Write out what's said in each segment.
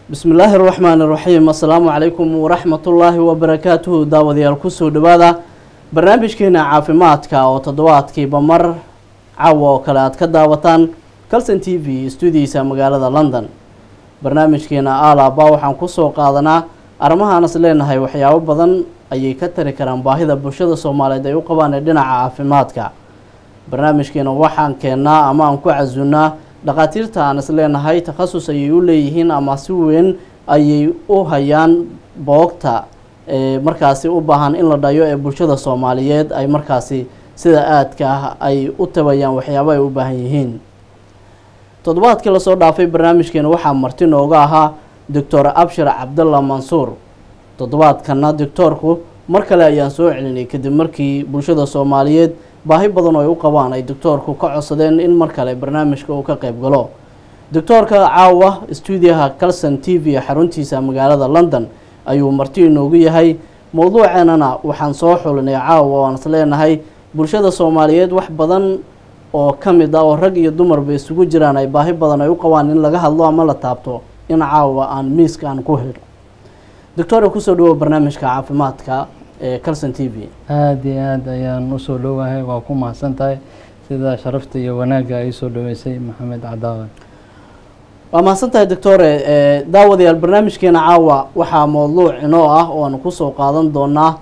bismillaahi raxmaani raxiim assalaamu calaykum waraxmatullaahi wabarakaatuhu daawadayaal kusoo dhawaada barnaamijkeena caafimaadka oo toddobaadkiiba mar caawa oo kale aad ka daawataan calson t v stuudiisa magaalada london barnaamijkeena alaba waxaan kusoo qaadanaa arrimahaan is leenahay waxyaabo badan ayay ka tari karaan baahida bulshada soomaaliyeed ay u qabaan ee dhinaca caafimaadka barnaamijkeena waxaan keennaa ama aan ku casunnaa dhakhaatiirta aan is leenahay takhasus ayay u leeyihiin ama si weyn ayay u hayaan boogta ee markaasi u baahan in la dhayo ee bulshada soomaaliyeed ay markaasi sida aadka ah ay u tabayaan waxyaabo ay u baahan yihiin toddobaadkii lasoo dhaafay barnaamijkeena waxaa marti nooga ahaa doctor abshir cabdalla mansuur toddobaadkana doctoorku mar kale ayaan soo celinay kadib markii bulshada soomaaliyeed baahi badan oo ay u qabaan ay doctoorku ka codsadeen in mar kale barnaamijka uu ka qeyb galo doctoorka caawa stuudiyaha calson t v xaruntiisa magaalada london ayuu marti inoogu yahay mowduuceenana waxaan soo xulinay caawa aan is leenahay bulshada soomaaliyeed wax badan oo ka mid ah oo rag iyo dumarba isugu jiraan ay baahi badan ay u qabaan in laga hadlo ama la taabto in caawa aan miiska aan ku helo doctora kusoo dhawo barnaamijka caafimaadka ee calson t v aada iyo aada ayaan usoo dhowahay waa ku mahadsan tahay sida sharafta iyo wanaagga ay soo dhaweysay maxamed cadaawe waa mahadsan tahay doctore daawadayaal barnaamijkeena caawa waxaa mowduuc inoo ah oo aanu kusoo qaadan doonaa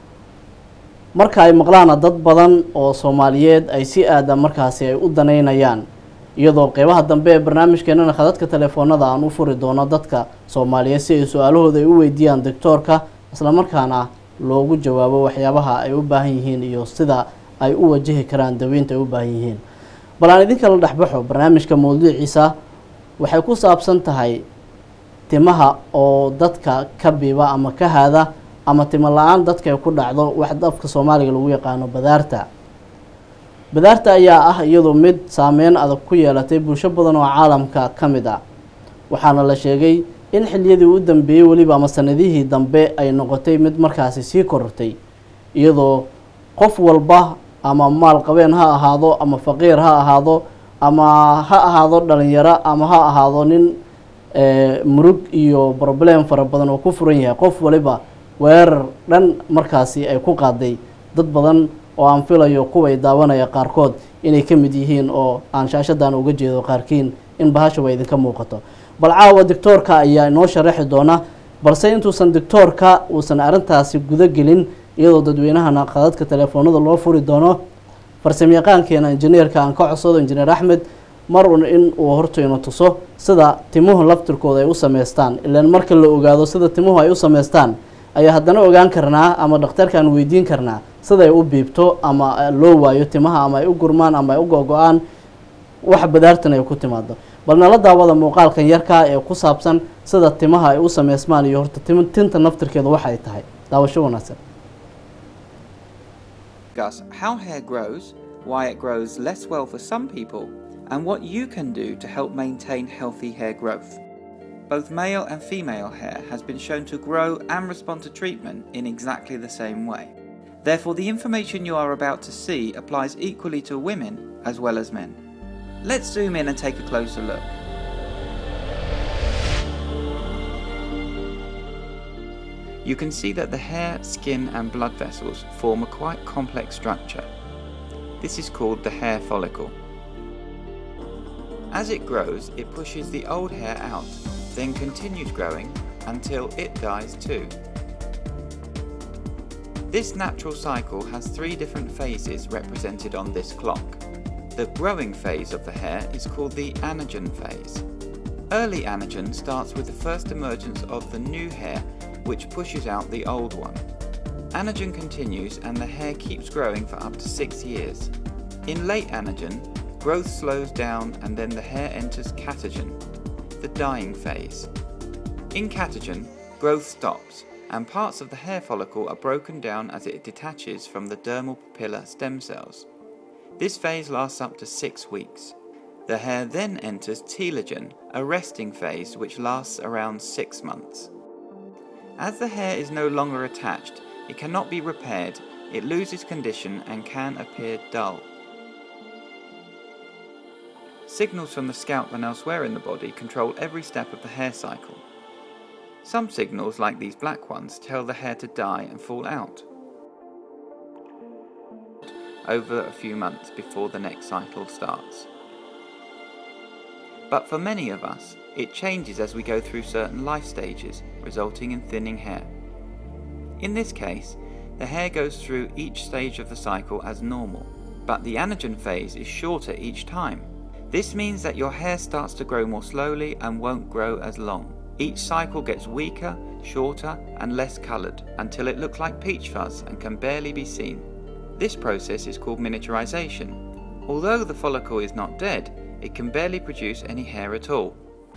marka ay maqlaana dad badan oo soomaaliyeed ay si aada markaasi ay u daneynayaan iyadoo qeybaha dambe ee barnaamijkeenana khadadka telefoonada aan u furi doono dadka soomaaliyeed si ay su-aalahooda ay u weydiiyaan doctoorka islamarkaana loogu jawaabo waxyaabaha ay u baahan yihiin iyo sida ay u wajahi karaan daweynta ay u baahan yihiin bal aan idinka la dhexbaxo barnaamijka mowduuciisa waxay ku saabsan tahay timaha oo dadka ka biba ama ka haada ama timo la-aan dadka ay ku dhacdo wax afka soomaaliga lagu yaqaano badaarta badaarta ayaa ah iyadu mid saameyn adag ku yeelatay bulsho badan oo caalamka ka mid ah waxaana la sheegay in xiliyadii u dambeeyey weliba ama sanadihii dambe ay noqotay mid markaasi sii korortay iyadoo qof walba ama maal qabeen ha ahaado ama faqiir ha ahaado ama ha ahaado dhalinyaro ama ha ahaado nin murug iyo problem fara badan oo ku furan yahay qof waliba weerar dhan markaasi ay ku qaaday dad badan oo aan filayo kuway daawanaya qaarkood inay ka mid yihiin oo aan shaashadan uga jeedo qaarkiin in bahashaba idinka muuqato bal caawa doctoorka ayaa inoo sharaxi doona balse intuusan doctoorka uusan arrintaasi guda gelin iyadoo dadweynahana khadadka telefoonada loo furi doono farsamayaqaankeena injineerka aan ka codsado injineer axmed mar un in uu hortayno tuso sida timuhu laftirkooda ay u sameystaan ilaan marka la ogaado sida timuhu ay u sameystaan ayaa haddana ogaan karnaa ama dhakhtarkaan weydiin karnaa siday u biibto ama loo waayo timaha ama ay u gurmaan ama ay u go-go-aan wax badaartan ay ku timaado bal nala daawada muuqaalkan yarkaa ee ku saabsan sida timaha ay u sameysmaan iyo horta tinta naftirkeeda waxa ay tahay daawasho wanaagsan discuss how hair grows, why it grows less well for some people, and what you can do to help maintain healthy hair growth. Both male and female hair has been shown to grow and respond to treatment in exactly the same way. Therefore, the information you are about to see applies equally to women as well as men. Let's zoom in and take a closer look. You can see that the hair, skin, and blood vessels form a quite complex structure. This is called the hair follicle. As it grows, it pushes the old hair out, then continues growing until it dies too. This natural cycle has three different phases represented on this clock. The growing phase of the hair is called the anagen phase. Early anagen starts with the first emergence of the new hair, which pushes out the old one. Anagen continues and the hair keeps growing for up to six years. In late anagen, growth slows down and then the hair enters catagen, the dying phase. In catagen, growth stops and parts of the hair follicle are broken down as it detaches from the dermal papilla stem cells. This phase lasts up to six weeks. The hair then enters telogen, a resting phase which lasts around six months. As the hair is no longer attached, it cannot be repaired, it loses condition and can appear dull. Signals from the scalp and elsewhere in the body control every step of the hair cycle. Some signals, like these black ones, tell the hair to die and fall out over a few months before the next cycle starts. But for many of us, it changes as we go through certain life stages, resulting in thinning hair. In this case, the hair goes through each stage of the cycle as normal, but the anagen phase is shorter each time. This means that your hair starts to grow more slowly and won't grow as long. Each cycle gets weaker, shorter, and less coloured until it looks like peach fuzz and can barely be seen. This process is called miniaturization. Although the follicle is not dead, it can barely produce any hair at all.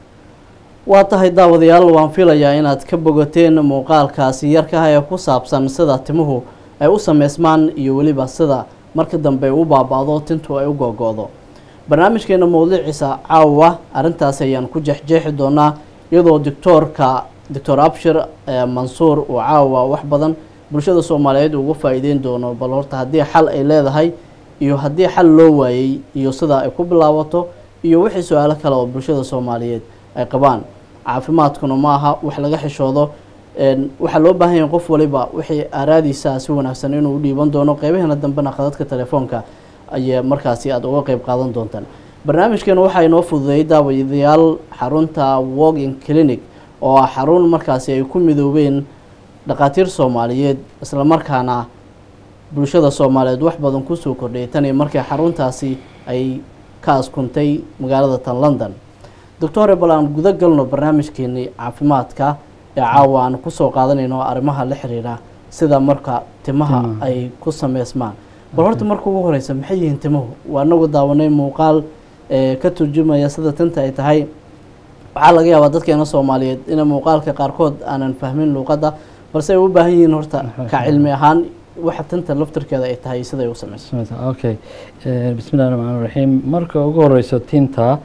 waa tahay daawadayaal waan filayaa inaad ka bogateen muuqaalkaasi yarkaha ee ku saabsan sida timuhu ay u sameysmaan iyo weliba sida marka dambe u baaba-do tintu ay u googo-do barnaamijkeena mowduuciisa caawa arrintaas ayaan ku jeexjeexi doonaa iyadoo doctoorka doctor abshir mansuur uu caawa wax badan bulshada soomaaliyeed uga faa-iideyn doono bal horta haddii xal ay leedahay iyo haddii xal loo waayey iyo sida ay ku bilaabato iyo wixii su-aalo kale oo bulshada soomaaliyeed ay qabaan caafimaadkuna ma aha wax laga xishoodo waxaa loo baahan yahay qof waliba wixii aaraadiisa si wanaagsan inuu u dhiiban doono qeybaheena dambena khadadka telefoonka ayay markaasi aada uga qeyb qaadan doontaan barnaamijkeena waxaa inoo fududeeyay daawadayaal xarunta walking clinic oo ah xarun markaasi ay ku midoobeen dhakhaatiir soomaaliyeed islamarkaana bulshada soomaaliyeed wax badan kusoo kordhayay tan iyo markii xaruntaasi ay ka askuntay magaalada tan london doctore bal aan guda galno barnaamijkeenii caafimaadka ee caawa aan kusoo qaadanayno arrimaha la xiriira sida marka timaha ay ku sameysmaan bal horta marka ugu horeysa maxay yihiin timuhu waa anagu daawanay muuqaal ka turjumaya sida tinta ay tahay waxaa laga yaabaa dadkeena soomaaliyeed ina muuqaalka qaarkood aanan fahmin luuqadda balse ay u baahan yihiin horta ka cilmi ahaan waxa tinta laftirkeeda ay tahay siday u sameyso okay bismillahi raxmaan raxiim marka ugu horeyso tinta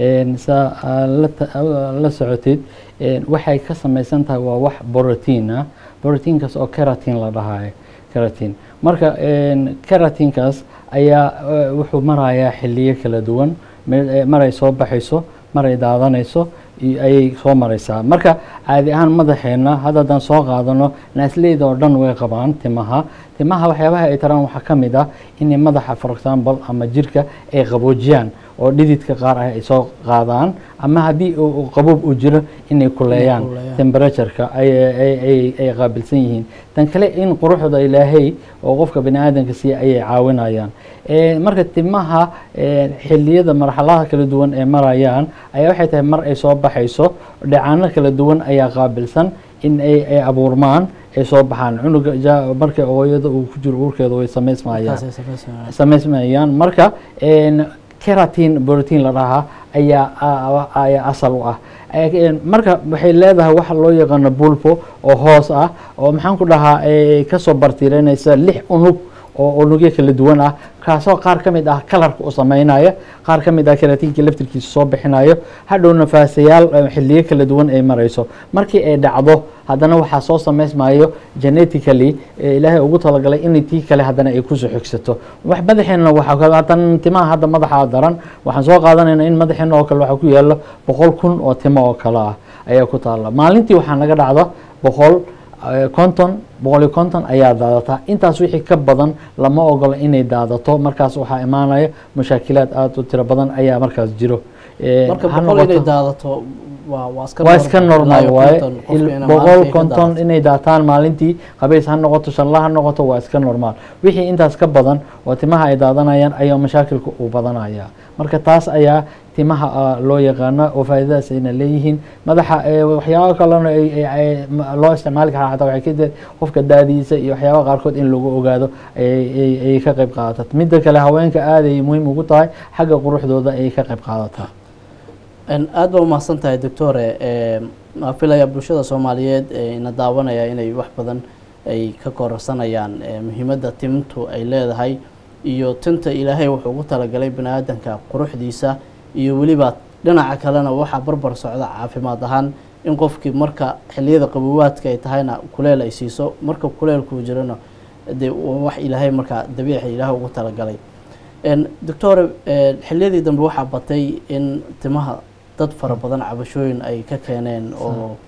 saa la socotid waxay ka sameysan tahay waa wax borotiin ah borotiinkaas oo keratin la dhahayo keratin marka keratinkaas ayaa wuxuu marayaa xiliyo kala duwan maray soo baxayso maray daadanayso ayay soo mareysaa marka caadi ahaan madaxeena hadda haddaan soo qaadano naasleyda oo dhan way qabaan timaha timaha waxyaabaha ay taraan waxaa ka mid ah inay madaxa for example ama jirka ay qaboojiyaan oo dhididka qaar ah ay soo qaadaan ama haddii qabuub uu jiro inay kuleeyaan temperatureka ay qaabilsan yihiin tan kale in quruxda ilaahay oo qofka bani aadamka siiya ayay caawinayaan marka timaha xiliyada marxaladaha kala duwan ee marayaan ayaa waxay tahay mar ay soo baxayso dhacaano kala duwan ayaa qaabilsan in ay abuurmaan ay soo baxaan cunuga marka hooyada uu ku jiro uurkeeda way sameysmayaan sameysmayaan marka keratin borotiin la dhahaa ayaa ayaa asal u ah marka waxay leedahay waxa loo yaqaano bulbo oo hoos ah oo maxaan ku dhahaa kasoo bartiiranaysa lix unug oo unugyo kala duwan ah kaasoo qaar ka mid ah kalarka u sameynaya qaar ka mid ah keratinka laftirkiisa soo bixinayo hadhow nafaasayaal xiliyo kala duwan ay marayso markii ay dhacdo haddana waxaa soo sameysmayo genetically ilaahay ugu talagalay in tii kale haddana ay kusoo xigsato wax madaxeena waxatan timaha hadda madaxa daran waxaan soo qaadanayna in madaxeena oo kale waxaa ku yaalo boqol kun oo timo oo kale ah ayaa ku taala maalintii waxaa naga dhacda boqol konton boqol iyo konton ayaa daadataa intaas wixii ka badan lama ogolo inay daadato markaas waxaa imaanaya mashaakilaad aada u tiro badan ayaa markaas jiro marka boqol inay daadato waa iska normal waaye boqol konton inay daataan maalintii qabays ha noqoto shanla ha noqoto waa iska normaal wixii intaas ka badan oo timaha ay daadanayaan ayaa mashaakilka uu badanaya marka taas ayaa timaha loo yaqaana oo faa'iidadaas ayna leeyihiin madaxa waxyaaba kalena loo isticmaali karaa xataa waxay ka qofka daadiisa iyo waxyaaba qaarkood in lagu ogaado ayay ka qayb qaadataa midda kale haweenka aad ay muhiim ugu tahay xagga quruxdooda ayay ka qayb qaadataa aada baa umahadsan tahay doctore waa filaya bulshada soomaaliyeed ina daawanaya inay wax badan ay ka kororsanayaan muhiimadda tintu ay leedahay iyo tinta ilaahay wuxuu ugu talagalay bani aadanka quruxdiisa iyo weliba dhinaca kalena waxaa barbar socda caafimaad ahaan in qofkii marka xiliyada qabowaadka ay tahayna kuleel ay siiso marka kuleelkuu jirana dee wax ilaahay markaa dabiici ilaahay ugu talagalay doctore xiliyadii dambe waxaa batay in timaha dad fara badan cabashooyin ay ka keeneen oo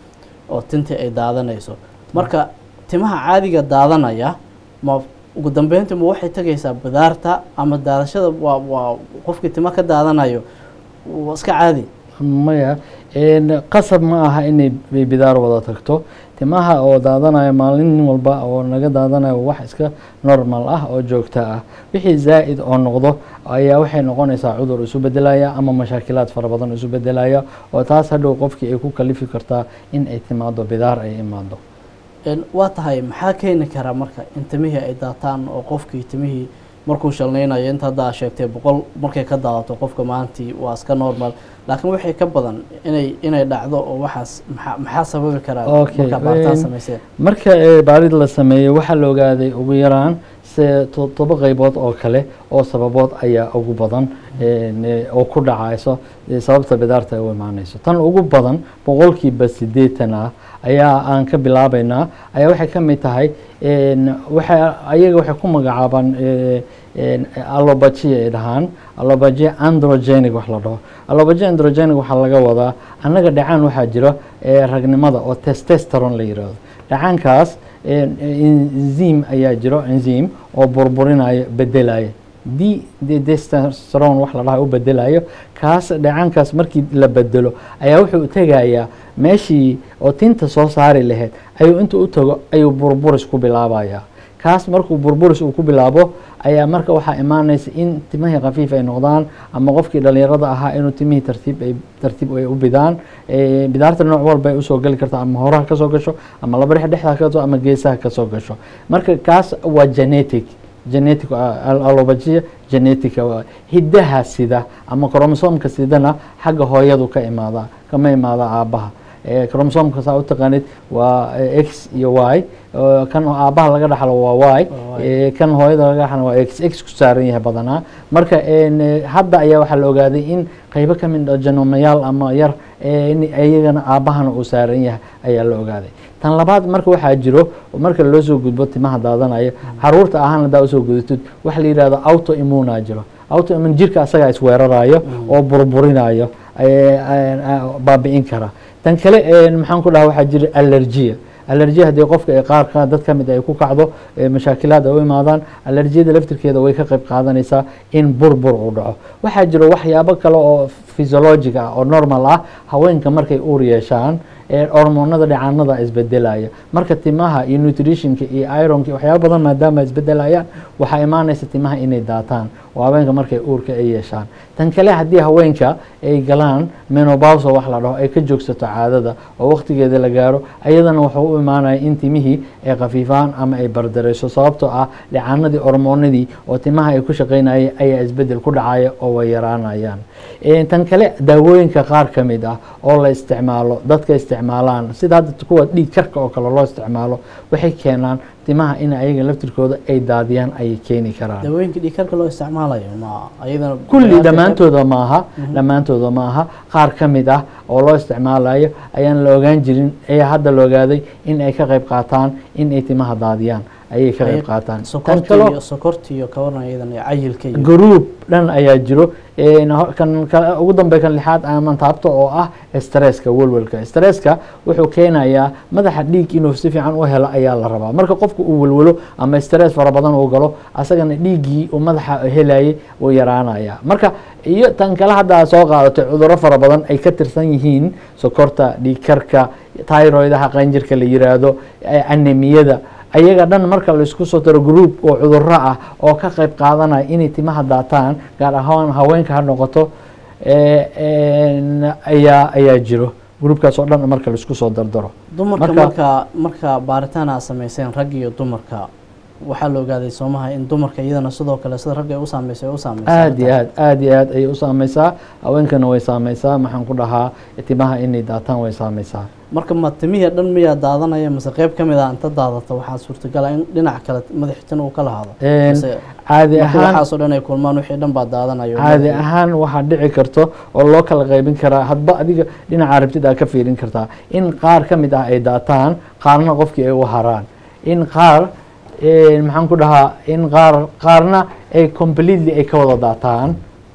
oo tintii ay daadanayso marka timaha caadiga daadanaya ma ugu dambeyntii ma waxay tegaysaa bidaarta ama daadashada waa waa qofkii timo ka daadanayo waa iska caadi maya een, qasab ma aha inay bi- bidaar wada tagto timaha oo daadanaya maalin walba oo naga daadanayo wax iska normal ah oo joogto ah wixii zaa'id oo noqdo ayaa waxay noqonaysaa cudur isu bedelaya ama mashaakilaad fara badan isu bedelaya oo taas hadhow qofkii ay ku kalifi kartaa in ay timaado bidaar ay imaado Een, waa tahay maxaa keeni kara marka in timihii ay daataan oo qofkii timihii markuu shalnaynayo inta hadda aa sheegtay boqol markay ka daadato qofka maalintii waa iska normal laakiin waxay ka badan inay inay dhacdo oo waxaas maxaa maxaa sababi karaa Okay, markaa baaritaan een, samayseen marka ee, baarid la sameeyey waxaa la ogaaday ugu yaraan se toddoba qaybood oo kale oo sababood ayaa ugu badan een, ee, oo ku dhacayso ee, sababta bidaarta ay u imaanayso tan ugu badan boqolkiiba siddeetan ah ayaa aan ka bilaabaynaa ayaa waxay ka mid tahay een, waxay ayaga waxay ku magacaabaan ee, een, allobagia ay dhahaan allobagia androgenic wax la dhaho allobagia androgenic waxaa laga wadaa annaga dhacaan waxaa jiro ee ragnimada oo testosteron la yidhaahdo dhacaankaas een, enzim ayaa jiro enzim oo burburinaya bedelaya d testosteron wax la dhaha u bedelayo kaas dhacaankaas markii la bedelo ayaa wuxuu tegayaa meeshii oo tinta soo saari lahayd ayuu inta u tago ayuu burburis ku bilaabayaa kaas markuu burburis uu ku bilaabo ayaa marka waxaa imaanaysa in timihii khafiif ay noqdaan ama qofkii dhalinyarada ahaa inuu timihii tartiib ay tartiib ay u bidaan Eh, bidaarta nooc walba ay usoo geli kartaa ama horaha kasoo gasho ama laba dhex dhexda kasoo ama geesaha kasoo gasho marka kaas waa genetic genetic allobagia genetica waa hiddaha sida ama kromosomka sidana xagga hooyadu ka imaada kama imaada aabaha Eh, kromosomka saa u taqaanid waa eh, x iyo y oo kan aabaha laga dhaxlo waa y Waa Y. Eh, kan hooyada laga dhaxlo waa x x ku saaran yahay badanaa marka een, eh, hadda ayaa waxaa la ogaaday in qaybo ka mid ah janomayaal ama yar eh, in iyagana aabahana uu saaran yahay ayaa la ogaaday tan labaad marka waxaa jiro marka loo soo gudbo timaha daadanaya caruurta ahaan hadaa usoo gudatid waxa la yidhahdo autoimmuna jiro autoimmune jirka asagaa isweerarayo oo burburinayo eh, eh, baabi'in kara tan kale eh, maxaan ku dhaha waxaa jira allergia allergia haddii qofka ay qaar ka dad ka mid ay ku kacdo eh, mashaakilaad ay u imaadaan allergiyada laftirkeeda way ka qayb qaadanaysaa in burbur uu dhaco waxaa jiro waxyaabo kale oo physiologic ah oo normal ah haweenka markay uur yeeshaan ee hormoonada dhicaanada isbedelaya marka timaha iyo nutritionka iyo ironka iyo waxyaabo badan maadaama isbedelayaan waxaa imaanaysa timaha inay daataan oo haweenka markay uurka ay yeeshaan tan kale haddii haweenka ay galaan menopause wax la dhaho ay ka joogsato caadada oo waqtigeeda la gaaro ayadana wuxuu u imaanaya in timihii ay khafiifaan ama ay bardarayso sababtoo ah dhicaanadii hormoonadii oo timaha ay ku shaqaynayay ayaa isbedel ku dhacaya oo way yaraanayaan Eh, tan kale daawooyinka qaar ka mid ah oo la isticmaalo dadka isticmaalaan sida hadda kuwa dhiig karka oo kale loo isticmaalo waxay keenaan timaha in ayaga laftirkooda ay daadiyaan ayay keeni karaan dawooyinka dhiigkarka loo isticmaalayo ma ayadana kulli dhammaantooda maaha dhammaantooda maaha qaar ka mid ah oo loo isticmaalayo ayaan la ogaan jirin ayaa hadda la ogaaday in ay ka qayb qaataan in ay timaha daadiyaan ayay ka qayb qaataan tan sokorti kaloo iyo sokorti iyo kawaran ayadan iyo cayilka iyo group dhan ayaa jiro een, ho- kan ka- ugu dambe kan lixaad ama taabto oo ah stresska welwelka stresska wuxuu keenayaa madaxa dhiig inuu si fiican u helo ayaa la rabaa marka qofku uu welwelo ama stress fara badan uu galo asagana dhiiggii uu madaxa helayay uu yaraanaya marka iyo tan kale hadda aad soo qaadatay cudurro fara badan ay ka tirsan yihiin sokorta dhiig karka tyroidaha qanjirka la yiraahdo eh, anemiyada ayaga dhan marka laisku soo daro group oo cudurro ah oo ka qayb qaadanaya inay timaha daataan gaar ahaan haweenka ha noqoto eh, een, ayaa ayaa jiro groupkaas oo dhan marka laisku soo dardaro dumarka Marka- marka marka baaritaan aad samayseen rag iyo dumarka waxaa la ogaaday soomaha in dumarka iyadana sidoo kale sida ragga ay u saameysay ay u saameysay aad iyo aad aad iyo aad ayay u saameysaa haweenkana way saameysaa maxaan ku dhahaa timaha inay daataan way saameysaa marka ma timihii dhan miyaa daadanaya mase qayb ka mid ah inta daadata waxaa suurtagala in dhinac kale madaxitan uu ka lahaado Een, Mase caadi marka ahaan waxaasoo dhan ay kulmaan wixii dhan baa daadanayo caadi ahaan waxaa dhici karto oo loo kala qaybin karaa hadba adiga dhinaca rabtid aad ka fiirin kartaa in qaar ka mid ah ay daataan qaarna qofkii ay u haraan in qaar eh, maxaan ku dhahaa in qaar qaarna ay completely ay ka wada daataan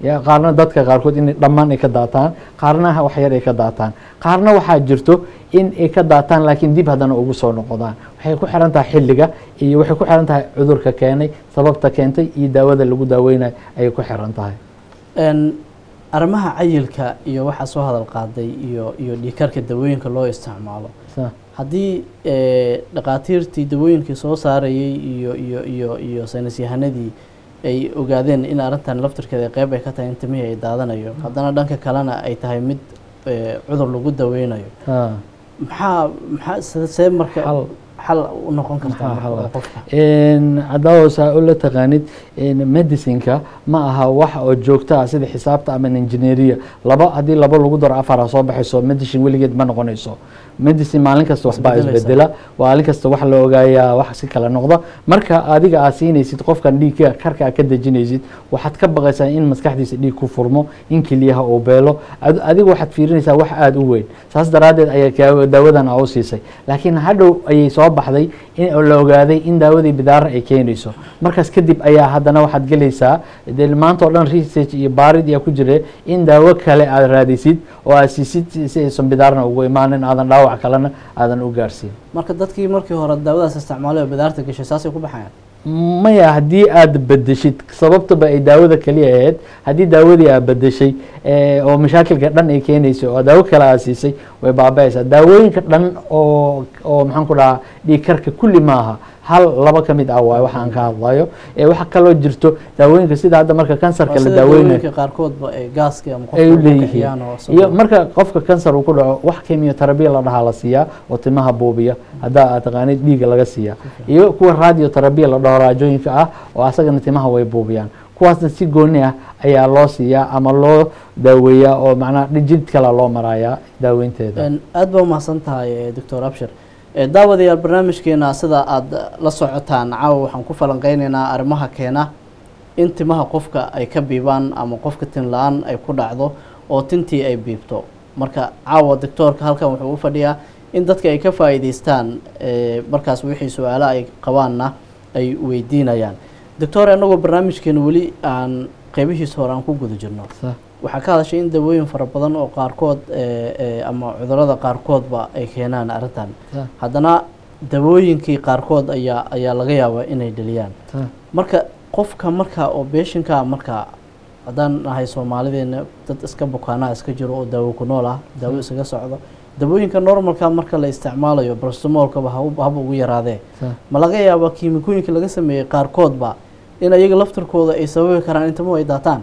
ya qaarna dadka qaarkood in dhammaan ay ka daataan qaarna wax yar ay ka daataan qaarna waxaa jirto in ay ka daataan laakiin dib haddana ugu soo noqdaan waxay ku xiran tahay xilliga iyo waxay ku xiran tahay cudurka keenay sababta keentay iyo daawada lagu daaweynayo ayay ku xiran tahay Een, arrimaha cayilka iyo waxaa soo hadal qaaday iyo iyo dhiikarka dawooyinka loo isticmaalo Sa- haddii eh, dhakhaatiirtii dawooyinkii soo saarayay iyo iyo iyo iyo saynis yahanadii ay ogaadeen in arrintan laftirkeeda qeyb ay ka tahay in timihii ay daadanayo haddana dhanka kalena ay tahay mid eh, cudur lagu daweynayo ha. maxaa maxaa se- see marka Xal. xal u noqon kartaa Maxaa marka xal ah? oo qofka cadaawo saa ula taqaanid medicineka ma aha wax oo joogto ah sida xisaabta ama engineeria laba haddii laba lagu daro afara soo baxayso medicine weligeed ma noqonayso medicine maalin kasta waxbaa Isbedelaysa. isbedela maalin kasta wax la ogaayaa wax si kala noqda marka adiga aad siinaysid qofkan dhiigga karka aad ka dejinaysid waxaad ka baqaysaa in maskaxdiisa dhiig ku furmo in keliyaha uu beelo ad- adiga waxaad fiirinaysaa wax aada u weyn saas daraaddeed ayaa kaa- daawadan aa u siisay laakiin hadhow ayay soo baxday in la ogaaday in daawadii bidaara ay keenayso markaas kadib ayaa haddana waxaad gelaysaa dee maanta oo dhan research iyo baarid ayaa ku jira in daawo kale aad raadisid oo aad siisid si- si aysan bidaarna ugu imaanin aadan dhaawac kalena aadan u gaarsiin marka dadkii markii hore daawadaas isticmaalay oo bidaarta gashay saasay ku baxayaan maya haddii aad bedeshid sababtaba ay daawada kaliya ahayd haddii daawadii aad bedeshay eh, oo mashaakilka dhan ay keenaysay oo daawo kale aad siisay way baaba-aysaa daawooyinka dhan oo oo maxaan ku dhahaa dhiigkarka kulli maaha hal laba ka mid ah waayo waxa aan ka hadlayo ee waxaa kaloo jirto daawooyinka sida hadda marka kansarka la sida daaweynayo dawooyinka qaarkoodba ee gaaska ama ay u qofka leeyihiin kiciyaan oo iyo marka qofka kansar uu ku dhaco wax chemotherapy la dhahaa la siiyaa oo timaha buubiya haddaa aad taqaanid dhiigga laga siiyaa iyo kuwa radiotherapy la dhaho raajooyinka ah oo asagana timaha way buubiyaan kuwaasna si gooni ah ayaa loo siiyaa ama loo daaweeyaa oo macnaha jid kale loo marayaa daaweynteeda Een, aad baa umahadsan tahay eh, doctor abshir Eh, daawadayaal barnaamijkeena sida aada la socotaan caawa waxaan ku falanqeyneynaa arrimaha keena in timaha qofka ay ka biibaan ama qofka tin la-aan ay ku dhacdo oo tintii ay biibto marka caawa doctoorka halkan wuxuu u fadhiyaa in dadka ay ka faa'iideystaan eh, markaas wixii su-aalo ay qabaanna ay weydiinayaan doctor annagoo barnaamijkeena weli aan qeybihiisa hore aan ku guda jirno Sa- waxaa ka hadashay in dawooyin fara badan oo qaarkood eh, eh, ama cudurada qaarkoodba ay keenaan arrintan sa- haddana dawooyinkii qaarkood ayaa ayaa laga yaabaa inay dheliyaan sa- marka qofka marka oo beeshinka marka haddaan nahay soomaalideena dad iska bukaanaha iska jiro oo daawo ku nool ah daawo isaga socdo dawooyinka normalka marka la isticmaalayo brastomolkaba hab haba ugu yaraadee sa- ma laga yaabaa kiimikooyinka laga sameeyey qaarkoodba in ayaga laftirkooda ay sababi karaan in timo ay daataan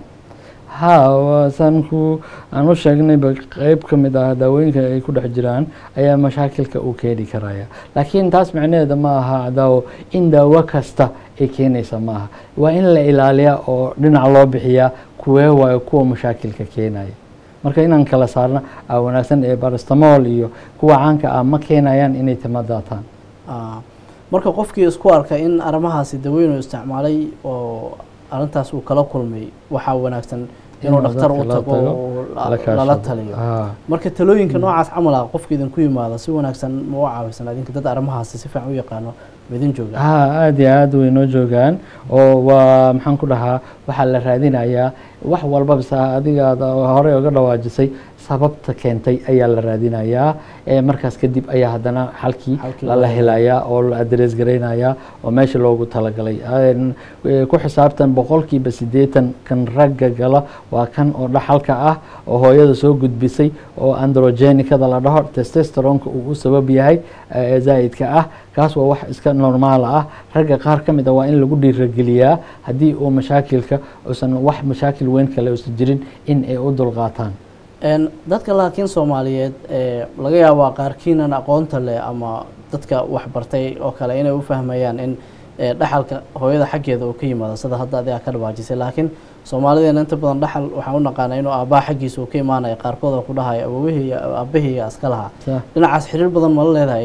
ha waa saan ku aan u sheegnayba qeyb ka mid ah daawooyinka ay ku dhex jiraan ayaa mashaakilka uu keeni karaya laakiin taas macnaheeda ma aha daawo in daawo kasta ay keenaysa ma aha waa in la ilaaliyaa oo dhinac loo bixiyaa kuwee waayo kuwa mashaakilka keenaya marka inaan kala saarna aa wanaagsan ee barastamol iyo kuwa caanka ah ma keenayaan inay timo daataan Ah, marka qofkii isku arka in arrimahaasi dawooyin uu isticmaalay oo arrintaas uu kala kulmay waxaa wanaagsan inuu Inuu dhakhtar u dadka la tago tago, oo la- la kaashado. lala taliyo Ah. marka talooyinka noocaas camal ah qofka idinku yimaada si wanaagsan ma u caawisan adinka dad arrimahaasi si fiican u yaqaano ma idin jooga ha aada iyo aada way noo joogaan oo waa maxaan ku dhahaa waxaa la raadinayaa wax walbaba sa adiga aad horey oga dhawaajisay sababta keentay ayaa la raadinayaa ee markaas kadib ayaa haddana xalkii Xalkii lala loo helayaa oo la adres garaynayaa oo meesha loogu talagalay Een, ee, ku xisaabtan boqolkiiba siddeetan kan ragga gala waa kan oo dhaxalka ah oo hooyada soo gudbisay oo androgenicada la dhaho testosteronka uu u sabab yahay ee zaa'idka ah kaas waa wax iska normaal ah ragga qaar ka mid a waa in lagu dhiirageliyaa haddii uu mashaakilka uusan wax mashaakil weyn kale uusan jirin in ay u dulqaataan Een, dadka laakiin soomaaliyeed ee laga yaabaa qaarkiinan aqoonta leh ama dadka wax bartay oo kale inay u fahmayaan in ee, dhaxalka hooyada xaggeeda uu ka yimaado sida hadda adiga ka dhawaajisay laakiin soomaalideena inta badan dhaxal waxaan u naqaanaa inuu aabbaha xaggiisa uu ka imaanayo qaarkood oo ku dhahayo awowihii iyo aabahii iyo iska lahaa Sa- dhinacaas xiriir badan ma la leedahay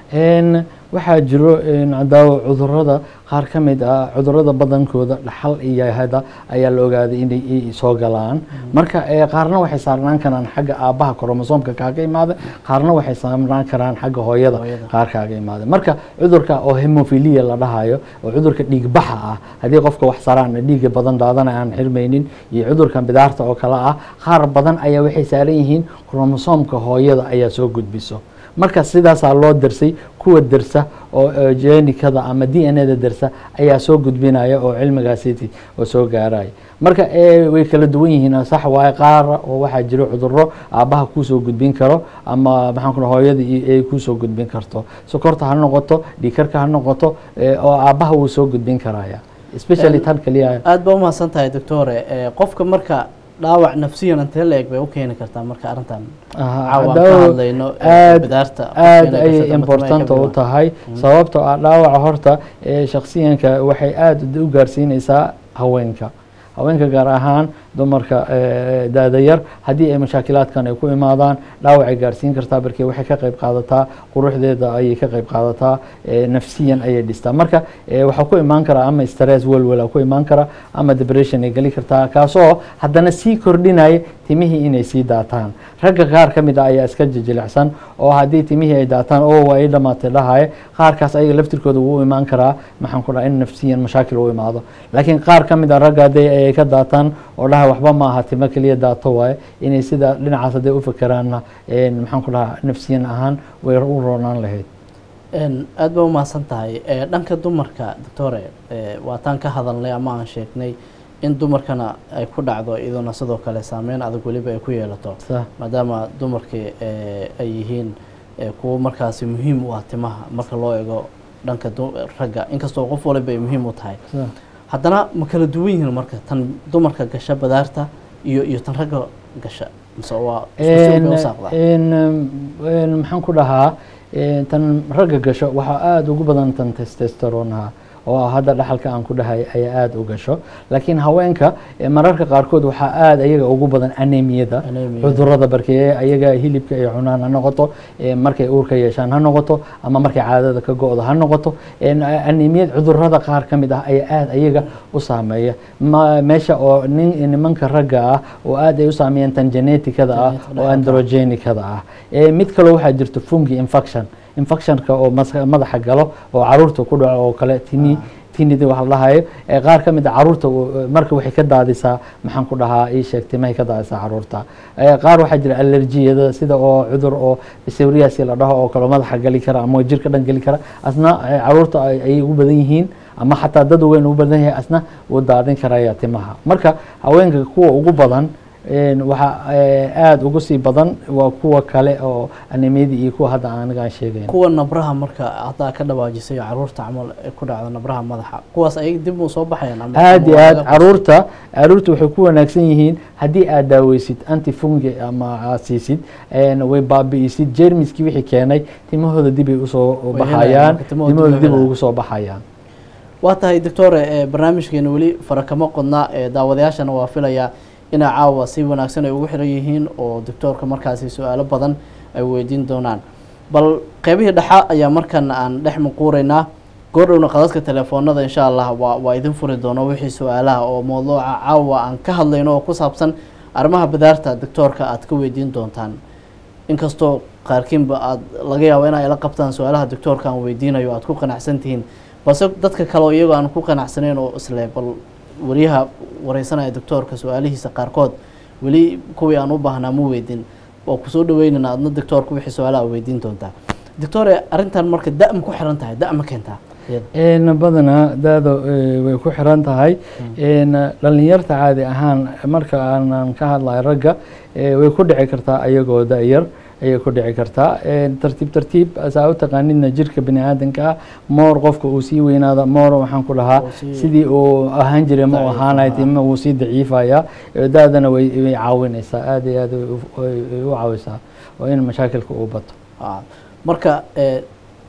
Een, waxaa jiro een, daawo cudurada qaar ka mid ah cudurada badankooda dhaxal iyo hada ayaa la ogaaday inay i- soo galaan marka ee, qaarna waxay saarnaan karaan xagga aabbaha kromosoomka kaaga imaada qaarna waxay saarnaan karaan xagga hooyada Hooyada. qaar kaaga imaada marka cudurka oo hemophilia la dhahayo oo cudurka dhiigbaxa ah haddii qofka wax saraan dhiiga badan daadana aan xirmaynin iyo cudurkan bidaarta oo kale ah qaar badan ayaa waxay saaran yihiin kromosoomka hooyada ayaa soo gudbiso marka sidaasaa loo dirsay kuwa dirsa oo oo jeenikada ama d n a da dirsa ayaa soo gudbinaya oo cilmigaasiti oo soo gaaraya marka ee, way kala duwan yihiin sax waaye qaar oo waxaa jiro cuduro aabbaha kuusoo gudbin karo ama maxaan ku dhaha hooyada iyo ay kuusoo gudbin karto sokorta ha noqoto dhiikarka ha noqoto ee, oo aabbaha wuu soo gudbin karaya especially tan kaliya aada baa umahadsan tahay doctore ee, qofka marka dhaawac nafsiyan intee la eg bay u keeni kartaa marka arrintan Aha, caawa aan ka daawo hadlayno ee, aad- bidaarta aad qofkeena ayay gashada ama important timaha u ka tahay sababtoo ah dhaawaca horta ee shakhsiyanka waxay aada u gaarsiinaysaa haweenka haweenka gaar ahaan dumarka ee, da-da yar haddii ay mashaakilaadkan ay ku imaadaan dhaawacay gaarsiin kartaa barkee waxay ka qayb qaadataa quruxdeeda ayay ka qayb qaadataa ee, nafsiyan ayay dhistaa marka ee, waxaa ku imaan karaa ama stress welwela ku imaan kara ama depression ay geli kartaa kaasoo haddana sii kordhinaya timihii inay sii daataan ragga qaar ka mid ah ayaa iska jijilicsan oo haddii timihii ay daataan oo waa ay dhamaatay dhahaye qaarkaas ayaga laftirkooda wuu u imaan karaa maxaan ku dhaha in nafsiyan mashaakil u imaado laakiin qaar ka mid ah ragga haddii ay ka daataan oo dhaha waxba ma aha timo keliya daato waaye inay sida dhinacaas hadday u fikiraanna een, maxaan ku dhaha nafsiyan ahaan way u roonaan lahayd Een, aad baa umahadsan tahay ee, dhanka dumarka doctore ee, waataan ka hadalnay ama aan sheegnay in dumarkana ay ku dhacdo iyaduna sidoo kale saameyn adag weliba ay ku yeelato Sa- maadaama dumarkii ee, ay yihiin ee, kuwo markaasi muhiim u ah timaha marka loo eego dhanka du- ragga inkastoo qof waliba ay muhiim u tahay sa- haddana ma kala duwan yihiin marka tan dumarka gasha badaarta iyo iyo tan ragga gasha mise waa isku si unbay u saaqdaa een, een, maxaan ku dhahaa een, tan ragga gasho waxaa aada ugu badan tan testosteronaha oo ah hadda dhaxalka aan ku dhahay ayaa aada u gasho laakiin haweenka eh, mararka qaarkood waxaa aada ayaga ugu badan anemiyada Anemia. cudurada barkee ayaga hilibka ay cunaan ha noqoto eh, markay uurka yeeshaan ha noqoto ama markay caadada ka go-do ha noqoto een, anemiyad cudurada qaar ka mid ah ayaa aada ayaga u saameeya ma meesha oo nin nimanka ragga ah oo aada ay u saameeyaan tan geneticada ah Genetic oo androgenicada ah Eh, mid kaloo waxaa jirto fungi infection infectionka oo mas- madaxa galo oo caruurta ku dhaco oo kale tini tinida wax la dhahayo ee qaar ka mid a caruurta u- marka waxay ka daadisaa maxaan ku dhahaa ii sheeg timahay ka daadisaa caruurta Eh, qaar waxaa jira allergiyada sida oo cudur oo psoriasis la dhaho oo kale madaxa gali kara ama jirka dhan geli kara asna eh, caruurta ay ay ugu badan yihiin ama xataa dad weyn ugu badan yahay asna wuu daadin karaya timaha marka haweenka kuwa ugu badan een, waxaa eh, aada ugu sii badan waa kuwa kale oo anemiyada iyo kuwa hadda aniga aan sheegayn kuwa nabraha marka haddaa ka dhawaajisay caruurta camal ay ku dhacdo nabraha madaxa kuwaas ayaga dib u soo baxayaan ama aada iyo ama aada laga- caruurta caruurta waxay ku wanaagsan yihiin haddii aad daaweysid antifungi ama aad siisid een, way baabi'isid jermiskii wixii keenay timahooda dibay usoo helayaan, baxayaan marka timahooda dib timahooda u dib helayaan. ugu soo baxayaan waa tahay doctore ee barnaamijkeena weli fara kama qodna ee daawadayaashana waa filayaa inay caawa si wanaagsan ay ugu xiran yihiin oo doctoorka markaasi su-aalo badan ay weydiin doonaan bal qeybihii dhexa ayaa markan aan dhex muquuraynaa goordhowna qadadka telefoonada insha allah waa waa idin furi doono wixii su-aalaha oo mawduuca caawa aan ka hadlayno oo ku saabsan arrimaha badaarta doctoorka aad ka weydiin doontaan inkastoo qaarkiinba aad laga yaabo in ay la qabtaan su-aalaha doctoorka aan weydiinayo aad ku qanacsan tihiin balse dadka kale oo iyagoo aan ku qanacsanayn oo isle bal wariyaha wareysanaya doctoorka su-aalihiisa qaarkood weli kuwii aan u baahnaa ma weydin oo kusoo dhaweynana adna doctoorka wixii su-aalaha weydiin doontaa doctore arrintan marka da ma ku xiran tahay da ma keentaa iyada een badanaa daada eh, way ku xiran tahay een dhalinyarta caadi ahaan marka aanan ka hadlayo ragga eh, way ku dhici kartaa ayagoo da-yar ayay ku dhici kartaa een tartiib tartiib saa u taqaanidna jirka bini aadanka ah moor qofka uu sii weynaada moor waxaan ku dhahaa Oo sii- sidii uu ahaan jiray ma uu daciif ahaanay ahaa. tima wuu sii daciifaya Eh, da-dana way way caawinaysaa aada iyo aada way u- way way u caawisaa oo in mashaakilka uu bato Ah, marka eh,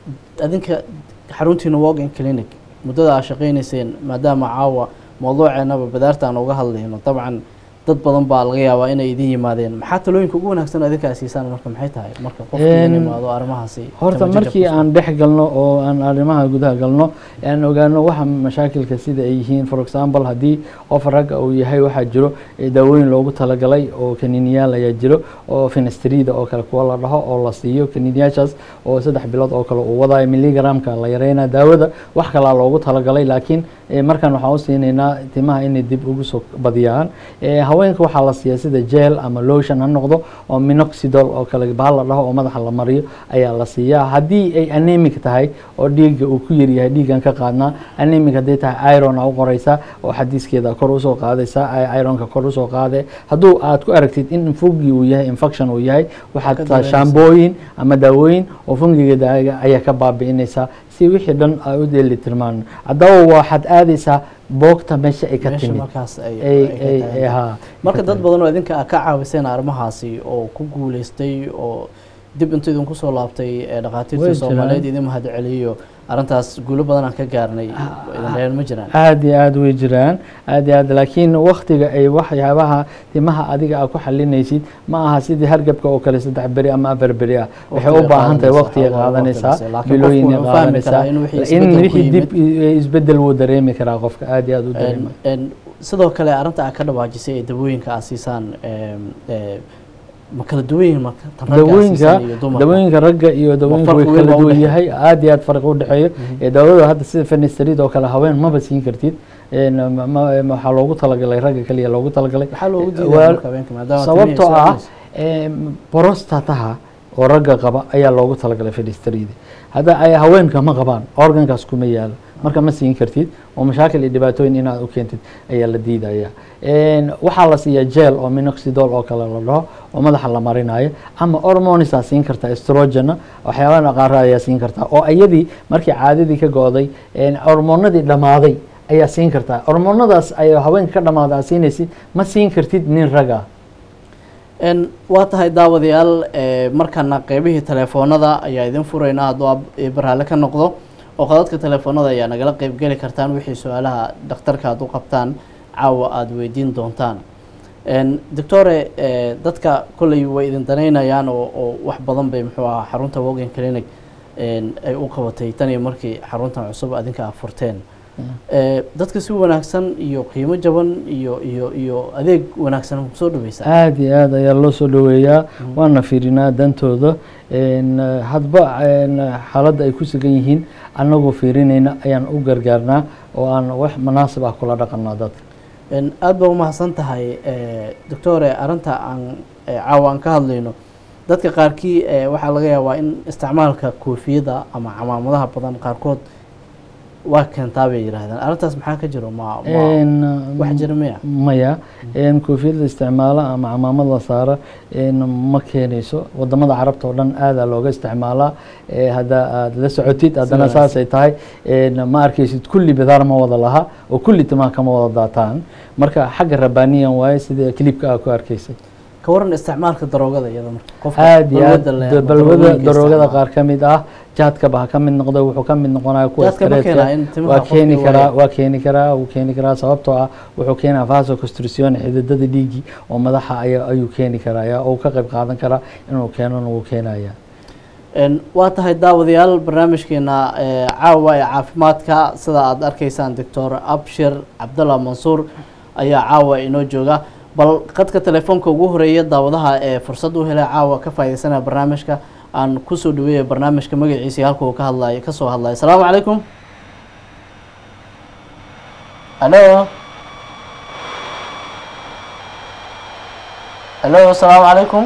adinka xaruntiina walking clinic muddada aad shaqaynayseen maadaama caawa mawduuceenaba badaarta aan uga hadlayno dabcan dad badan baa laga yaabaa inay idin yimaadeen maxaa talooyinka ugu wanaagsan oo idinkaa siisaan marka maxay tahay marka qofkii in Een, imaado arrimahaasi horta tabajajab markii ku aan dhex galno oo aan arrimaha gudaha galno aan ogaano waxa mashaakilka sida ay yihiin for example haddii qof ragga uu yahay waxaa jiro eh, daawooyin loogu talagalay oo kaniiniyaal ayaa jiro oo fenestrida oo kale kuwa la dhaho oo la siiyo kaniiniyaashaas oo saddex bilood oo kale uu wadayo milligramka la yareynaa daawada wax kalaa loogu talagalay laakiin eh, markan waxaan u siinaynaa timaha inay dib ugu soo badiyaan Eh, haweenka waxaa la siiyaa sida gel ama lotion ha noqdo oo minoxidol oo kale bahal la dhaho oo madaxa la mariyo ayaa la siiyaa haddii ay anemic tahay oo dhiigga uu ku yaryahay dhiiggan ka qaadnaa anemic hadday tahay iron aa u qoraysaa oo xadiiskeeda kor usoo qaadaysaa ay- ironka kor usoo qaade hadduu aad ku aragtid in fungi uu yahay infection uu yahay waxaad Ka taa dareemaysaa. shaambooyin ama daawooyin oo fungiga daaga ayaa ka baabi'inaysaa si wixii dhan ay u dheeli tirmaan haddaba waxaad aadaysaa boogta meesha ay ka meesha timid markaas ay ay ay ay ka tahay. ay- haa marka ka dad timid. badan oo idinka ka caawiseen arrimahaasi oo ku guuleystay oo dib intuu idinku soo laabtay ee Way dhakhaatiirtii jiraan. soomaaliyeed idin mahad celiyo arrintaas guulo badan aan ka gaarnay idin dhaheen ma jiraan aad iyo aad way jiraan aad iyo aad laakiin waktiga ay waxyaabaha timaha adiga aad ku xalinaysid ma aha sidii hargabka oo kale saddex beri ama afar beri ah waxay u Waqtiga baahan tahay qaadanaysa, waqtiga waxaa qaadanaysaa waqti laakiin bilooyin qofku wuxuu fahmi qaadanaysaa karaa in wixii in isbeddel ku wixii dib yimid. isbedel wuu dareemi karaa qofka aad iyo aad u dareema En- en sidoo kale arrinta aad ka dhawaajisay ee dawooyinka aad siisaan em, eh, ma kala duwan yihiin marka tan ragga aad dawooyinka siisaan iyo dumarka dawooyinka ragga iyo dawooyinka way farqi weyn kala baa u duwan dhexeeya? yahay aad iyo aad farqi u dhexeeyo ee daawada hadda sida fenestride oo kale haween maba siin kartid een, ma- ma- waxaa loogu talagalay ragga kaliya loogu talagalay maxaa loogu Waa- diidaa marka habeenka maadaama sababtoo timihiisa ah cunaysa? em, prostataha oo ragga qaba ayaa loogu talagalay fenestride hadda ay haweenka ma qabaan organkaas kuma yaalo marka ma siin kartid oo mashaakil iyo dhibaatooyin inaad u keentid ayaa la diidaya Een, waxaa la siiyaa gel oo minoxidol oo kale la dhaho oo madaxa la marinayo ama hormones aa siin kartaa estrogena waxyaabaha qaara ayaa siin kartaa oo iyadii markii caadadii ka go'day een, hormoonadii dhammaaday ayaa siin kartaa hormoonadaas ayaa haweenka ka dhammaaday aad siinaysid ma siin kartid nin raga En, waa tahay daawadayaal eh, markana qeybihii telefoonada ayaa idin furaynaa hadduu ab- eh, baraale ka noqdo oo qadadka telefoonada ayaa nagala qeybgeli kartaan wixii su-aalaha dhakhtarka aad u qabtaan caawa aada weydiin doontaan En, doctore eh, dadka kolley way idin danaynayaan oo oo wax badan bay muxuu ahaa xarunta wogan clinic en, ay u qabatay tan iyo markii xaruntan cusub adinka aad furteen Eh, dadka si wanaagsan iyo qiimo jaban iyo iyo iyo adeeg wanaagsan kusoo dhaweysaa aad iyo aad ayaa loo soo dhoweeyaa waana fiirinaa dantooda Een, eh, hadba een, xaaladda ay ku sugan yihiin annagoo fiirinayna ayaan u gargaarnaa oo aan wax munaasib ah kula dhaqanaa dadka En, aad baa umahadsan tahay eh, doctore arrinta aan eh, caawa aan ka hadlayno dadka qaarkii eh, waxaa laga yaabaa in isticmaalka koofiyada ama camaamadaha badan qaarkood waa keentaa bay yidhaahdaan arrintaas maxaa ka jiro ma ma Een, wax jira miya maya een, koofiyada isticmaala ama camaamad la saara een, ma keenayso wadamada carabta oo dhan aadaa looga isticmaalaa ee hadda aad la socotid haddana wanaagsan. saasay tahay een, ma arkaysid kulli bidaar ma wada laha oo kulli timaha kama wada daataan marka xagga rabbaaniyan waaye sida kilibka aa ku arkaysay ka waran isticmaalka daroogada iyada marka qofka aad iyo aad balwadda leh da- ama balwada daroogooyinka daroogada isticmaala. qaar ka mid ah jaadkaba ha ka mid noqdo wuxuu ka mid noqonaya kuwa Jaadka ma iskareedka. keenaa in timaha waa qofka keeni uu karaa waayo? waa keeni karaa wuu keeni karaa sababtoo ah wuxuu keenaa vasoconstriction xididada dhiigii oo madaxa ayaa ayuu keeni karaa ayaa uu ka qayb qaadan karaa inuu keenona wuu keenaya En, waa tahay daawadayaal barnaamijkeena eh, caawa ee caafimaadka sida aad arkaysaan doctor abshir cabdalla mansuur ayaa caawa inoo jooga bal qadka telefoonka ugu horeeya daawadaha ee fursad u helay caawa ka faaidaysanaya barnaamijka aan kusoo dhaweeya barnaamijka magaciisa iyo halka uu ka hadlayo kasoo hadlayo asalaamu calaykum alo alo asalaamu calaykum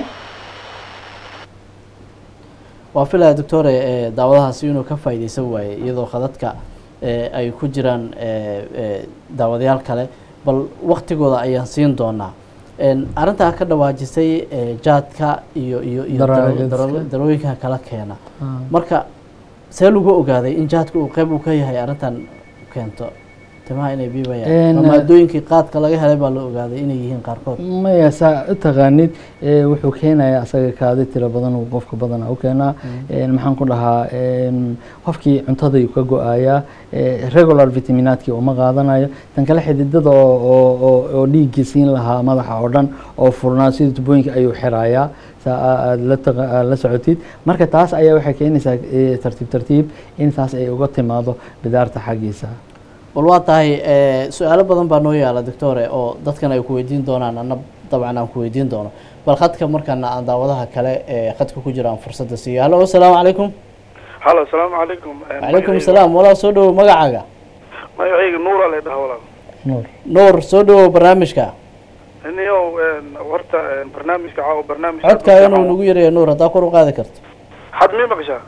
waa filaya doctore eh, daawadahaasi inuu ka faa'iideysan waaye iyadoo khadadka eh, ay ku jiraan eh, eh, daawadayaal kale bal waktigooda ayaan siin doonaa En, arrintaa ka dhawaajisay eh, jaadka iyo iyo iyo daro- Darooyinka. daro- darooyinka kala keena marka see lagu ogaaday in jaadka uu qeyb uu ka yahay arrintan keento timaha inay biibayaan Een, ma maadooyinkii qaadka laga helay baa la ogaaday inay yihiin qaarkood maya saa u taqaanid ee, wuxuu keenayaa asaga kaadi tiro badan uu qofka badana u keenaa Een, maxaan ku dhahaa een, qofkii cuntadayuu ka go-ayaa ee, regular vitaminaadkii uma qaadanayo tan kale xididada oo oo- oo oo dhiiggii siin lahaa madaxa oo dhan oo furnaa sida tubooyinka ayuu xirayaa saa aa- aad la taqa- aad la socotid marka taas ayaa waxay keenaysaa ee, tartiib tartiib in taas ay uga timaado bidaarta xaggiisa bal waa tahay eh, su-aalo badan baa noo yaala doctore oo dadkan ay ku weydiin doonaan anna dabcan aan ku weydiin doono bal khadka markana aan daawadaha kale ee khadka ku jira aan fursadda siiyo hallo asalaamu calaykum halo asalaamu calaykum calaykum asalaam walaal soo dhawow magacaaga magacayga nuura la dhaha walaal nuur nuur soo dhawow barnaamijka niyow horta barnaamijka caawa barnaamij codkaaga inuu nagu yaraya nuur haddaa kor u qaadi karto had mii maqashaa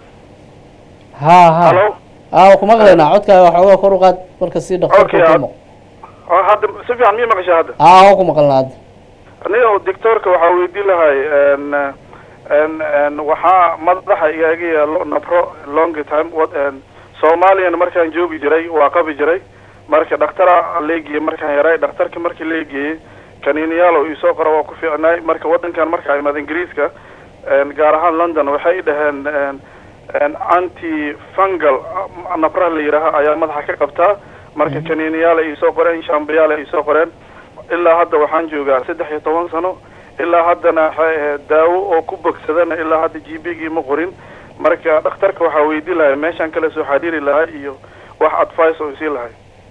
haa haa halo aa waa ku maqlaynaa codkaaga waxoogaa kor u qaad marka si dhaqtarku Okay, ku had- maqo oo hadda si fiican mii maqashaa hadda aa waa ku maqalnaa hadda niyow doctorka waxaa weydiin lahay n n n waxaa madaxa igaga yaalo nabro long time what n soomaaliyana markaan joogi jiray waa qabi jiray marka dhaktara leegiye markaan yaray dhakhtarki markii leegeeyey kaniiniyaal oo isoo qora waa ku fiicnaay marka wadankan markaa imaad ingiriiska n gaar ahaan london waxay dhaheen n n anti fungal ah, nabraha la yidhaaha ayaa madaxa ka qabtaa marka kaniiniyaal ay isoo qoreen shambiyaal ay isoo qoreen ilaa hadda waxaan joogaa saddex iyo toban sano ilaa haddana waxay ahayd daawo oo ku bogsadana ilaa hadda g b gii ma qorin marka dhakhtarka waxaa weydii lahay meeshaan kale soo xariiri lahay iyo wax advice oo isii lahay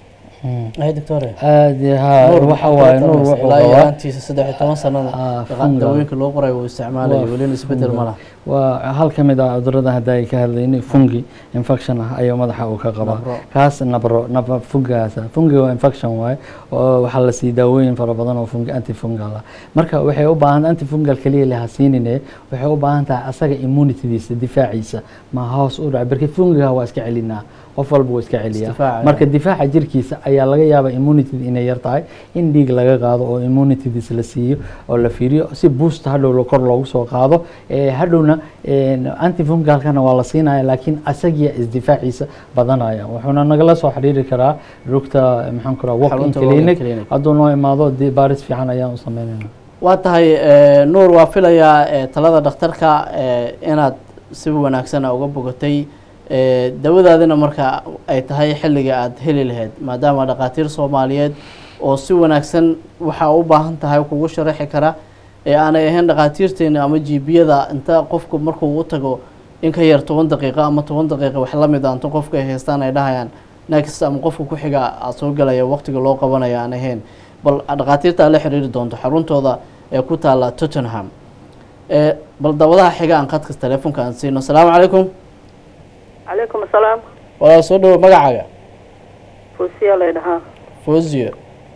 ay doctore aad iyo haa nuur waxa waaye nuur wuxuu ilaa iyo qabaa yaraantiisa saddex iyo toban sanada Ah, daqa- fungal. dawooyinka loo qorayo uu isticmaalayo Waa welina isbedel ma laha waa hal ka mid ah cudurada hadda ay ka hadlayni fungi infection ah ayuu madaxa uu ka qabaa Nabro. kaas nabro nabro fungaas fungi waa infection waaye oo waxaa la sii daawooyin fara badan oo fungi antifungal ah marka waxay u baahan antifungal kaliya laha siinine waxay u baahan tahay asaga immunitydiisa difaaciisa ma hoos u dhaca barki fungiga waa iska celinaa qof walba waa iska celiyaa Isdifaaca, marka difaaca jirkiisa ayaa laga yaabaa immunity inay yar tahay in dhiig laga qaado oo immunitydiis la siiyo oo la fiiriyo si boost hadhow lo- kor loogu soo qaado ee hadhowna antifungalkana waa la siinaya laakiin asagiya isdifaaciisa badanaya wuxuuna nagala soo xiriiri karaa rugta maxaan ku raha walk in Xarunta walk-in clinic clinic. hadduu noo imaado dee baaris fiican ayaan u sameynayna waa tahay eh, nuur waa filayaa eh, talada dhakhtarka eh, inaad si wanaagsan uga bogatay eh, dawadaadina marka ay tahay xilliga aad heli lahayd maadaama dhakhaatiir soomaaliyeed oo si wanaagsan waxaa u baahan tahay kugu sharaxi kara ee aanay ahayn dhakhaatiirteena ama jiibiyada inta qofku markuu u tago in ka yar toban daqiiqo ama toban daqiiqo wax la mid a inta qofka ay haystaan ay dhahayaan next ama qofka ku xiga aad soo galaya waqtiga loo qabanaya aan ahayn bal dhakhaatiirta aad la xiriiri doonto xaruntooda ee ku taala tottenham ee bal dawadaha xiga aan khadka teleefonka aan siino asalaamu calaykum calaykum asalaam walaal soo dhawo magacaaga fuusiya lay dhahaa fozio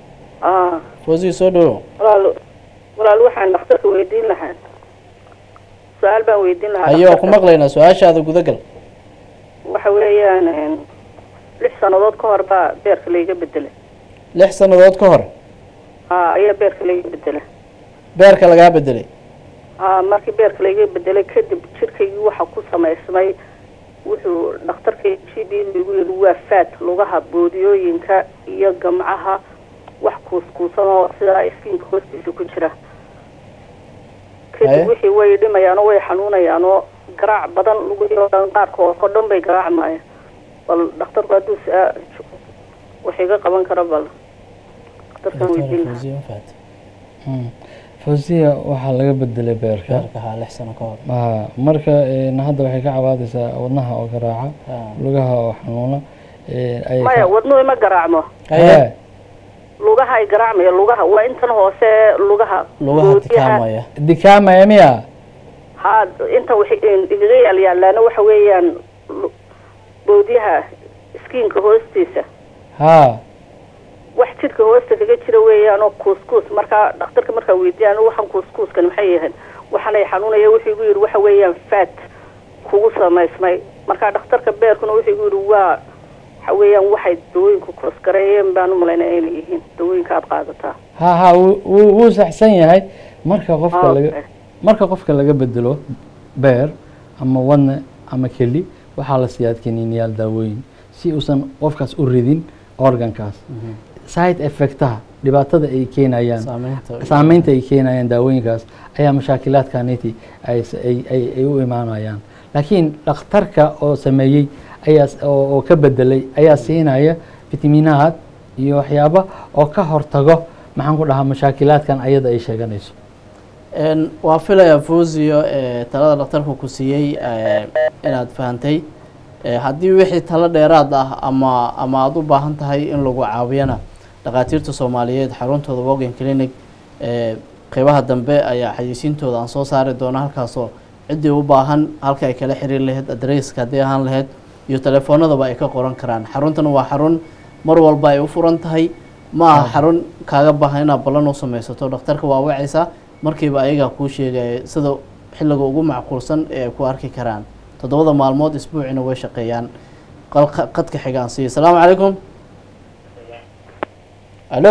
ah fozio soo dhawo walaal walaal waxaan dhakhtarka weydiin lahaa su-aal baan weydiin lahaa haye waa ku dhakhtarka. maqlaynaa su-aashaada gudagal waxa weeyaan een, lix sannadood ka hor baa beerka layga bedelay lix sannadood ka hor ha ayaa beerka layga bedelay beerka lagaa bedelay ha markii beerka layga bedelay kadib jirkaygii waxa ku samaysmay wuxuu dhakhtarka g b igu yidhi waa faat lugaha boodiyooyinka iyo gamcaha wax kuuskuusan oo sidaa iskiinka hoostiisa ku jira Haye. kadib wixii way dhimayaan oo way xanuunayaan oo garaac badan lugihii oo dhan qaarkood oo dhan bay garaacmayaan bal dhakhtarku hadduu saa wax iga qaban karo bal dhakhtarkan weydiin lahaa Fozio Fat. fawsiya waxaa laga bedelay beerka beerka haa lix sano ka hor Ah, marka een, hadda waxay ka cabaadaysaa wadnaha oo garaaca Ah. lugaha oo xanuuna een, ayay ka- maya wadnuhu ima garaacmo haye Hee, lugaha ay garaacmaya lugaha waa intan hoose lugaha lugaha boodiyaha. tikaamaya dikaamaya miya haa inta waxay igaga yaalyaallaana waxa weeyaan lu- boodiyaha iskiinka hoostiisa haa wax jidhka hoosta kaga jira weeyaan oo kuuskuus markaa dhakhtarka markaa weydiiyaan waxaan kuuskuuskan maxay yahayn waxaanay xanuunaya wuxuu igu yidhi waxa weeyaan faat kugu samaysmay markaa dhakhtarka beerkuna wuxuu igu yidhi waa waxa weeyaan waxay dawooyinku koosgareeyeen baan u malaynaya inay yihiin dawooyinka aad qaadataa ha ha wuu- wuu wuu saxsan yahay marka qofka Ah, laga okay. marka qofka laga bedelo beer ama wadne ama keli waxaa la siiyaa kaniiniyaal daawooyin si uusan qofkaas u ridin organkaas side effectaha dhibaatada ay keenayaan saameynta saameynta ay keenayaan daawooyinkaas ayaa mashaakilaadkaniti ay s- ay ay- ay u imaanayaan laakiin dhakhtarka oo sameeyey ayaa s- oo oo ka bedelay ayaa siinaya fitamiinaad iyo waxyaaba oo ka hortago maxaan ku dhahaa mashaakilaadkan ayada ay sheeganayso Een, waa filayaa fuusiyo ee, talada dhakhtarku ku siiyey ee, inaad fahantay Ee, haddii wixii talo dheeraad ah ama ama aada u baahan tahay in lagu caawiyana dhakhaatiirta soomaaliyeed xaruntooda wogan clinic ee, qeybaha dambe ayaa xayeysiintooda aan soo saari doona halkaasoo ciddii u baahan halka ay kala xiriir lahayd adresska haddii ahaan lahayd iyo telefoonadaba ay ka qoran karaan xaruntana waa xarun mar walba ay u furan tahay ma aha xarun kaaga baahan inaad ballan u samaysato dhakhtarka waa wacaysaa markiiba ayagaa kuu sheegaya sida xilliga ugu macquulsan ee ay ku arki karaan toddobada maalmood isbuucina way shaqeeyaan qalka- qadka xigaan siiya asalaamu calaykum alo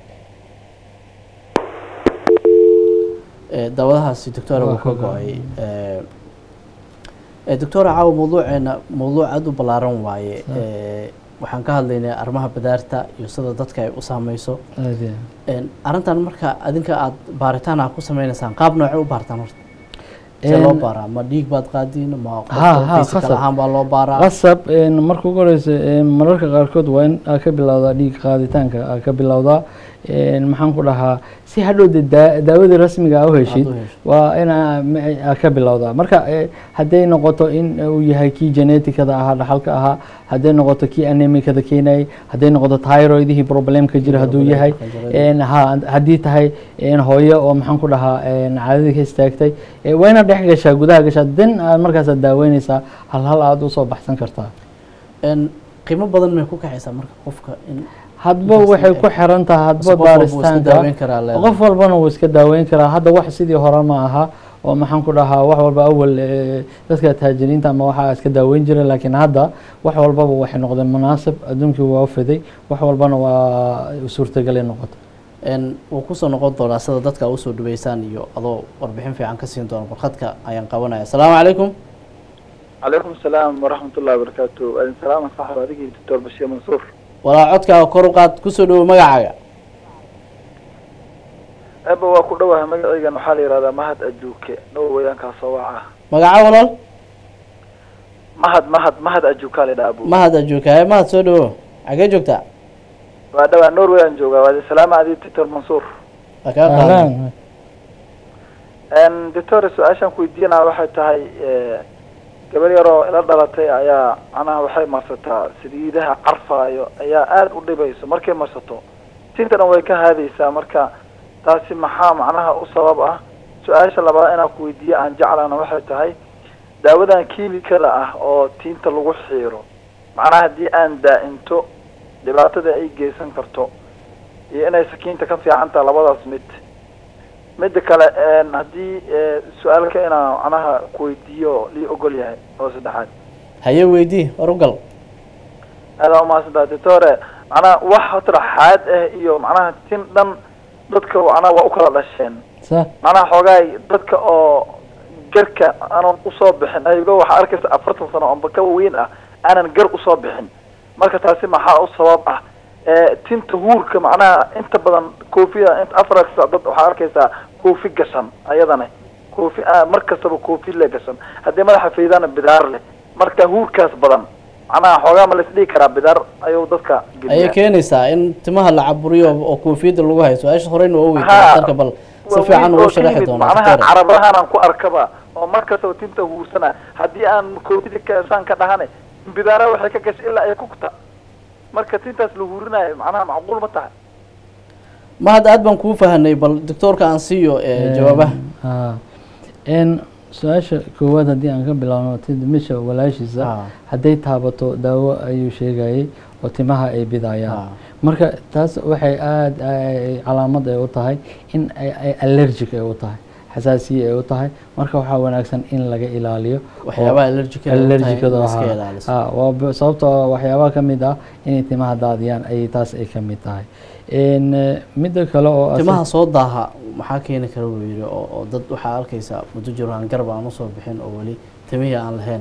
Eh, daawadahaasi doctora wuu ka go-ay Eh, eh, doctora caawa mawduuceena mawduuc aada u ballaaran waaye Eh, waxaan ka hadlaynay arrimaha badaarta iyo sida dadka ay u saameyso Aad iyo Een, arrintan marka adinka aada baaritaan ah ku sameynaysaan qaab noocee u baartaan horta see Een, loo baaraa ma dhiig baad qaadiin ma Ha, ha, physical qasab. ahaan baa loo baaraa qasab een, marka ugu horeysa een, mararka qaarkood waa in aa ka bilowdaa dhiig qaaditaanka aa ka bilowdaa een, maxaan ku dhahaa si hadhow de daa- daawadii rasmiga aa u heshid Aad u hesho. waa in aa ma- aa ka bilowdaa marka eh, hadday noqoto in uu yahay kii geneticada ahaa dhaxalka ahaa hadday noqoto kii anemikada keenayay hadday noqoto thyroidihii problemka jira hadduu yahay Problemka jira. een, ha haddii tahay een, hooyo oo maxaan ku dhahaa een, caadadii ka istaagtay eh, waa inaad dhex gashaa gudaha gashaa den aad markaasaad daaweyneysaa hal hal aada usoo baxsan kartaa Een, qiimo badan may ku kaxaysaa marka qofka in hadba Intaas waxay in ku xiran tahay hadba qof walba wuu iska baaristaanka daaweyn karaa leedahay. qof walbana wuu iska daaweyn karaa hadda wax sidii hore ma aha oo maxaan ku dhahaa wax walba awal eh, dadka taajiriinta ama waxaa iska daaweyn jira laakiin hadda wax walbaba waxay noqdeen munaasib adduunkii waa u fiday wax walbana waa suurtagalay noqota een, wuu kusoo noqon doonaa sida dadka usoo dhaweysaan iyo adoo warbixin fiican ka siin doona barkadka ayaan qabanaya asalaamu calaykum calaykum asalaam waraxmat ullahi wabarakaatu adin salaama saxab adigii doctor bashiir mansuur walaa codkaaga kor u qaad kusoo dhawo magacaaga eba waa ku dhowahay magacaygan waxaa la yihahdaa mahad ajuuke norwayankaa soo waca magaca walaal mahad mahad mahad ajuukaa la yidhaha abu mahad ajoogaaye mahad soo dhawo xagee joogtaa waa dhawaa norwayan joogaa waa adin salaama adi doctor mansuur waa kaa qaadan ahlan doctor su-aashaan ku weydiinaa waxay tahay eh, gabar yaroo ila dhalatay ayaa macnaha waxay marsataa saliidaha carfaayo ayaa aada u dhibayso markay marsato tinta dhan way ka haadaysaa marka taasi maxaa macnaha u sabab ah su-aasha labaad inaan ku weydiiyo aan jeclana waxay tahay daawadan kiimikada ah oo tiinta lagu xiiro macnaha haddii aan daa-into dhibaatada ay geysan karto iyo inay sakiinta ka fiican tahay labadaas mid midda kale een, haddii eh, su-aalka inaan macnaha kuweydiiyo lii ogol yahay oo saddexaad haye weydii war u gal aada umahadsantaha doctore macnaha wax hatra xaad ah iyo macnaha tin dhan dadka macnaha waa u kala dhasheen sa macnaha xoogaay dadka oo garka aanan usoo bixin aygo waxaa arkaysa afartan sano amba ka weyn ah aanan gar usoo bixin marka taasi maxaa u sabab ah Eh, tinta huurka macnaha inta badan koofida inta afar dad waxaa arkaysaa koofi gashan ayadana koofi ah, mar kastaba koofi le gashan haddii madaxa faydana bidaar leh marka huurkaas badan macnaha xoogaa ma laisdhigi karaa bidaar ayuu dadka ayay geliyaa keenaysaa in timaha la caburiyo oo koofiyadda lagu hayo su-aasha horeyna waa weydiin Ha, dhakhtarka bal si waa fiican weyn ugu oo sharaxi timid, doonaa macnaha doctor carabahaan ku arkaba oo mar kastaba tinta huursana haddii aan koofida kasaan ka dhahane bidaara waxay ka gashay ilaa ay kugta marka tintaas la huurinayo macnaha macquul ma tahay mahad aad baan kuu fahanay bal doctoorka aan siiyo eh, jawaabaha ha n su-aasha koowaad haddii aan ka bilaabno timisha walaashiisa Ah. hadday taabato daawo ayuu sheegayay oo timaha ay bidayaan Ah. marka taas waxay aada ay- calaamad ay u tahay in ay ay allergic ay u tahay xasaasiye ay u tahay marka waxaa wanaagsan in laga ilaaliyo waxyaabaha allergic ay u tahay allergicada in la iska ahaa. ilaaliso. Ah, waa b- sababtoo ah waxyaabaha ka mid ah inay timaha daadiyaan ayay taas ay ka mid tahay n midda kale oo asag- timaha soo daaha maxaa keeni kara buu yidhi oo oo dad waxaa arkaysaa muddo jiro aan garab aan usoo bixin oo weli timihii aan lahayn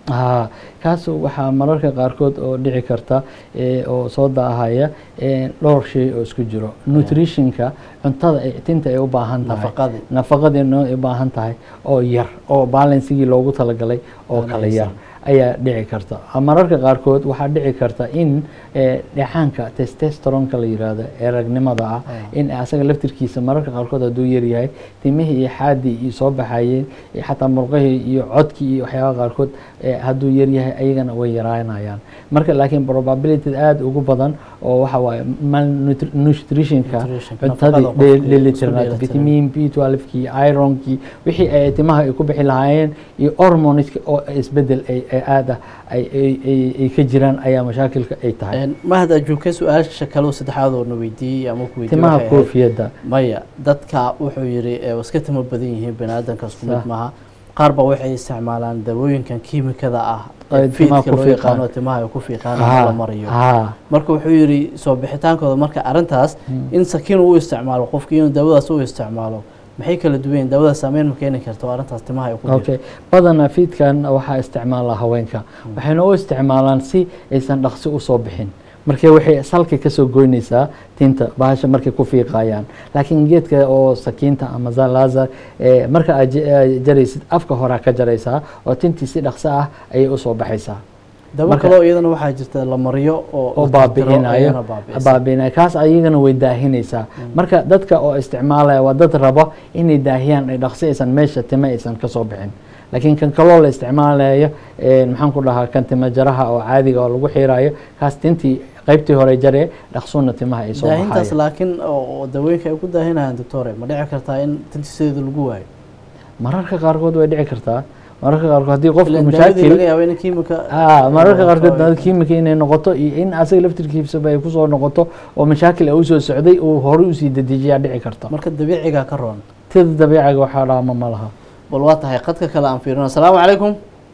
ha kaas waxaa mararka qaarkood oo dhici karta eh, oo soo daahaya eh, dhowr shay oo isku jiro nutritionka cuntada ay tinta ay u baahan tahay Nafaqadii. nafaqadii noo ay u baahan tahay oo yar oo balansigii loogu talagalay oo Aan kala yar haysan. ayaa dhici karta mararka qaarkood waxaa dhici karta in eh, dheecaanka testosteronka la yiraahdo ee ragnimada ah in asaga laftirkiisa mararka qaarkood hadduu yaryahay timihii iyo xaadii iyo soo baxayeen iyo xataa murqahii iyo codkii iyo waxyaabaha qaarkood eh, hadduu yaryahay ayagana way yaraanayaan marka laakiin probability aada ugu badan oo waxa waaye malnutritionka Nutrition, cuntadii nafaqada dhe- qofka dheelitirnaad isku dheelitiran. vitamin b 12kii ironkii wixii ay timaha ay ku bixi lahaayeen iyo hormoneska oo isbedel ay ay aada ay ay- ay- ay ka jiraan ayaa mashaakilka ay tahay Een, mahad ajuuke su-aasha kale oo saddexaad oo na weydiiyey ama ku weydiiyey timaha waxay ahayd- koofiyadda maya dadka wuxuu yidhi ee, waa iska timo badan yihiin bani aadamka isku mid Sax. maaha qaar ba waxay isticmaalaan dawooyinkan kiimikada ah Ay ee timaha fiidka ku loo fiiqaan. yaqaano timaha ay ku fiiqaan Ha, la mariyo ha. marka wuxuu yidhi soo bixitaankooda marka arrintaas in sakiin uu isticmaalo qofkii inuu daawadaas u isticmaalo maxay kala duwan yihiin daawadaas saameyn ma keeni karta oo arrintaas timaha ay ku jirto okay badanaa fiidkan waxaa isticmaala haweenka waxayna u isticmaalaan si aysan dhaqsi usoo bixin marka waxay salka kasoo goynaysaa tinta bahasha markay ku fiiqayaan laakiin geedka oo sakiinta ama zalaza eh, marka aad j- aad jaraysid afka horaa ka jaraysaa oo tintii si dhaqso ah ayay usoo baxaysaa dawo marka- kaloo iyadana waxaa jirta la mariyo oo oo la tirtiro, baabi'inayo ayana baabi'isa. baabi'inayo kaas ayagana way daahinaysaa marka dadka oo isticmaalaya waa dad rabo inay daahiyaan ay dhaqsi aysan meesha tima aysan kasoo bixin laakiin kan kaloo la isticmaalayo eh, maxaan ku dhahaa kan tima jaraha oo caadiga oo lagu xiirayo kaas tintii qaybtii hore jaree dhaqsuuna timaha ay soo daahintaas baxayo laakiin oo oo dawooyinka ay ku daahinayaan doctore ma dhici kartaa in tinta sideeda lagu waayo mararka qaarkood way dhici kartaa mararka qaarkood haddii qofka ilaan daawadii laga mashaakil yaabo in kiimika ah mararka ay qaarkood noqoto ay- kiimika inay noqoto iyo in asaga laftirkiisaba ay kusoo noqoto oo mashaakil ay usoo socday uu horey usii dedejiyaa dhici karta marka dabiiciga ka roon tida dabiiciga waxaa dhaama ma laha bal waa tahay qadka kale aan fiirino asalaamu calaykum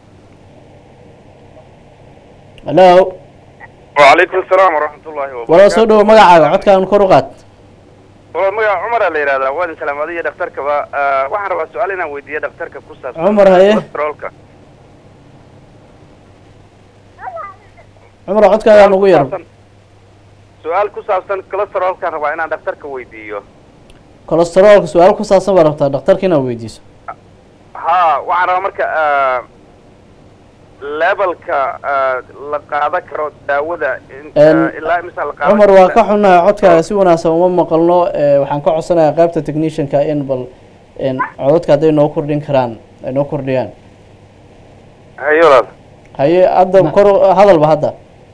halo وعليكم السلام ورحمة الله وبركاته walaa soo dhawo magacaaga codkaan kor u qaad والله magaca cumar la yidhahdaa waadin salaamadiya dhakhtarkaba Ah, waxaan rabaa su-aal inaan weydiiyo dhakhtarka ku saabsan Cumar, haye. cholesterolka cumar codkaagaa nugu yar Ku saabsan- su-aal ku saabsan cholesterolkaan rabaa inaan dhakhtarka weydiiyo kolestaroolka su-aal ku saabsan baa rabtaa dhakhtarka inaad weydiiso ha waxaan rabaa marka ah, levelka ah, la qaadan karo daawada in- En, ah, ilaa imisa la qaadan cumar waa karo? ka xunnahay codkaaga si wanaagsan uma maqalno eh, waxaan ka codsanayaa qaybta technicianka in bal en, codadka hadday noo kordhin karaan ay noo kordhiyaan haye walaal haye hadda kor u- hadalba hadda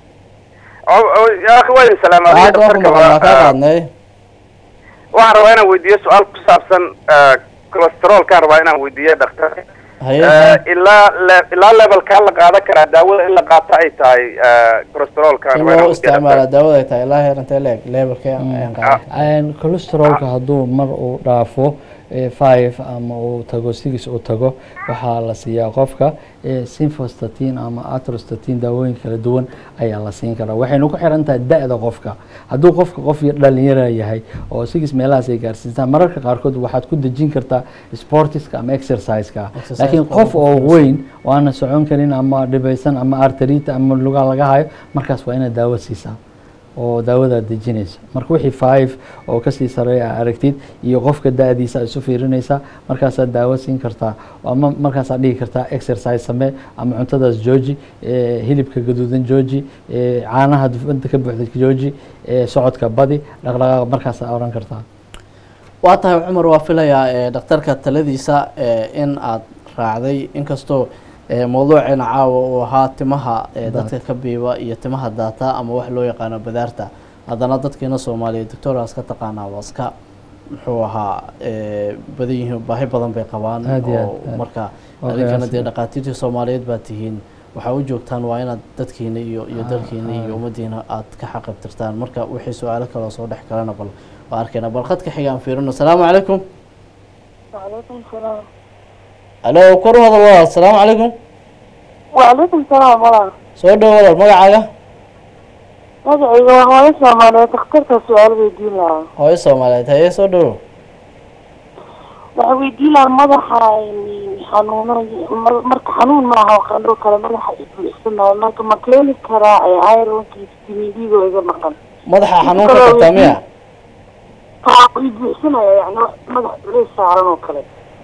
Oh, oh, yaa akhi waadin salaamadiya hadda waa ku maqan waa kaa dhakhtarkaba qaadnay waxaan rabaa inaan weydiiyo su-aal ku saabsan ah, cholesterolkaan rabaa inaan weydiiyo dhakhtarka haye Eh, ilaa le- ilaa levelkaa la qaadan karaa daawada in la qaato ay tahay eh, cholesterolka in loo isticmaala daawada ay tahay ilaa heerantee leeg levelka ayaan qaadan cholesterolka hadduu mar uu dhaafo eh, five ama uu tago six uu tago waxaa la siiyaa qofka eh, simvastatin ama atrostatin daawooyin kala duwan ayaa la siin karaa waxayna ku xiran tahay da-da qofka hadduu qofka qof yar dhalinyara yahay oo six meelahaas ay gaarsiistaan mararka qaarkood waxaad ku dejin kartaa sportiska ama exerciseka Exercise laakiin ka qof ugu oo fudud. weyn waana socon karin ama dhibaysan ama arterita ama lugaa laga hayo markaas waa inaad daawo siisaa oo daawadaad dejinaysa marka wixii five oo kasii sareeya aa aragtid iyo qofka da-diisa isu fiirinaysaa markaasaad daawo siin kartaa ama markaasaad dhihi kartaa exercise samee ama cuntadaas jooji eh, hilibka gaduudan jooji eh, caanaha dufanta ka buuxda jooji eh, socodka badi dhaqdhaqaaq markaasaa oran kartaa waa tahay cumar waa filayaa ee dhakhtarka taladiisa ee in aad raacday inkastoo ee mawduuceena caawa uu ahaa timaha ee dadka ka biiba iyo timaha daata ama wax loo yaqaano badaarta haddana dadkeena soomaaliyeed doctoraas ka taqaanaa waa iska muxuu ahaa ee badan yihiin baahi badan bay qabaan Aad iyo aad, oo aad. marka Waa adinkana dee qiyaasii. dhaqaatiirtii soomaaliyeed baa tihiin waxaa u joogtaan waa inaad dadkiina iyo iyo dalkiina iyo ummadiina aad ka xaqabtirtaan marka wixii su-aalo kaloo soo dhex galana bal waa arkayna bal khadka xiga aan fiirino asalaamu calaykum وعليكم السلام alo kor u hadal walaal asalaamu calaykum وعليكم السلام والله soo dhow walaal magacaaga magacayga waa hooyo soomaaliyeed dhakhtarka su-aal weydiin lahaa hooyo soomaaliyeed haye soo dhowo waxaa weydiin lahaa madaxa xanuuno mar- marka xanuun maaha oo qandho kale madaxa isbuuxsanayo marka ma keeni karaa ironkiisa timidigo iga maqan madaxa xanuunka qabtaa miya haa isbuuxsanaya yani wax madax culays saaran oo kale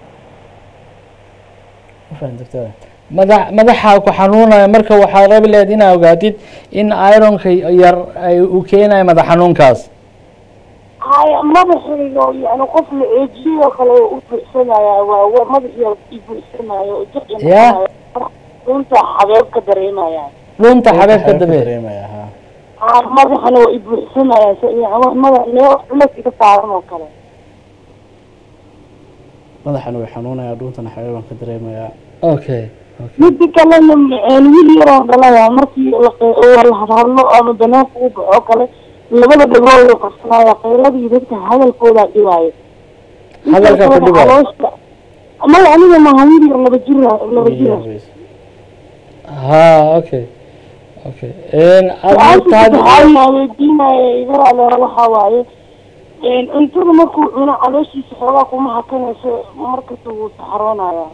Ma fahan doctor madax madaxa ku xanuunaya marka waxaad rabi lahayd inaad ogaatid in ironka yar ay uu keenayo madax xanuunkaas haya madaxaygo yani qof la eejiyay oo kale u buuxsanaya waa waa madax yar ibuuxsanayo jiq Ya. runta xabeeb ka dareemaya dhunta xabeebka dabe dareemaya ha haa madaxana waa ibuuxsanaya so yani wax madax meel culays iga saaran oo kale madaxana way xanuunaya dhuuntana xabeebaan ka dareemaya okay okay midi kalena een wiil yaroo dhalaya markii la qe- oo la hadhadlo ama banaanka u baxo kale labada dhagood loo qabsanaya qayladii dadka hadalkooda dhibaayo Hadalka ku dhibaayo? Caloosha- maya aniga maaha wiil yar laba jira laba jira ha okay okay n su-aasha taadi saddexaad aa weydiinaya iga aleer waxaa waaye een cuntada markuu cuno calooshiisa xoogaa kuma hakanayso markasta wuu saxroonaya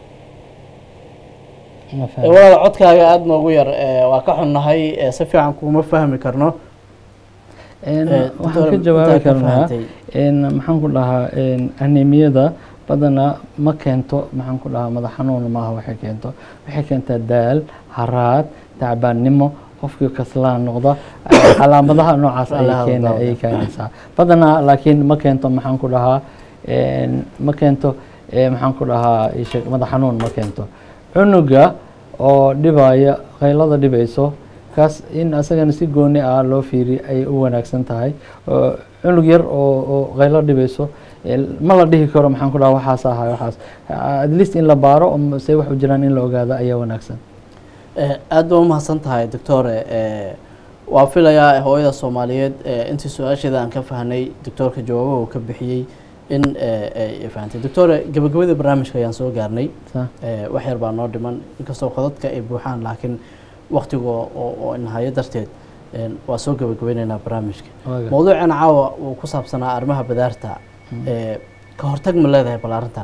ma Eh, fahmi. walaal codkaaga aada noogu yar eh, waa ka xunnahay eh, si fiican kuma fahmi karno Een, Eh, waxaan doctor, ka jawaabi intaad ka karnaa fahantay. een, maxaan ku dhahaa een, anemiyada badanaa ma keento maxaan ku dhahaa madax xanuun maaha waxay keento waxay keentaa daal haraad tacbaannimo qofkii kaslaan noqda eh, calaamadaha noocaas ayay Calaamadaha keena dawda. ayay keenaysaa badanaa laakiin ma keento maxaan ku dhahaa een, ma keento eh, maxaan ku dhahaa ii sheeg, madax xanuun ma keento cunuga oo dhibaya qaylada dhibayso kaas in asagana si gooni ah loo fiiriyo ayay u wanaagsan tahay oo cunug yar oo oo qaylo dhibayso eh, ma la dhihi karo maxaan ku dhaha waxaas ahay waxaas at least in la baaro oo se wax u jiraan in la ogaado ayaa wanaagsan Eh, aad baa umahadsan tahay doctore eh, waa filayaa hooyada soomaaliyeed eh, intii su-aasheeda aan ka fahnay doctoorka jawaabaha uu ka bixiyey in eh, ay fahantay doctore gabagabada barnaamijka ayaan soo gaarnay Sa- Eh, wax yar baa noo dhiman inkastoo qodadka ay buuxaan laakiin waktiga oo- oo oo inhayo darteed een, waa soo gabagabeyneynaa barnaamijka waaga. mawduucan caawa uu ku saabsanaa arrimaha badaarta eh, ka hortag ma leedahay bal arrintan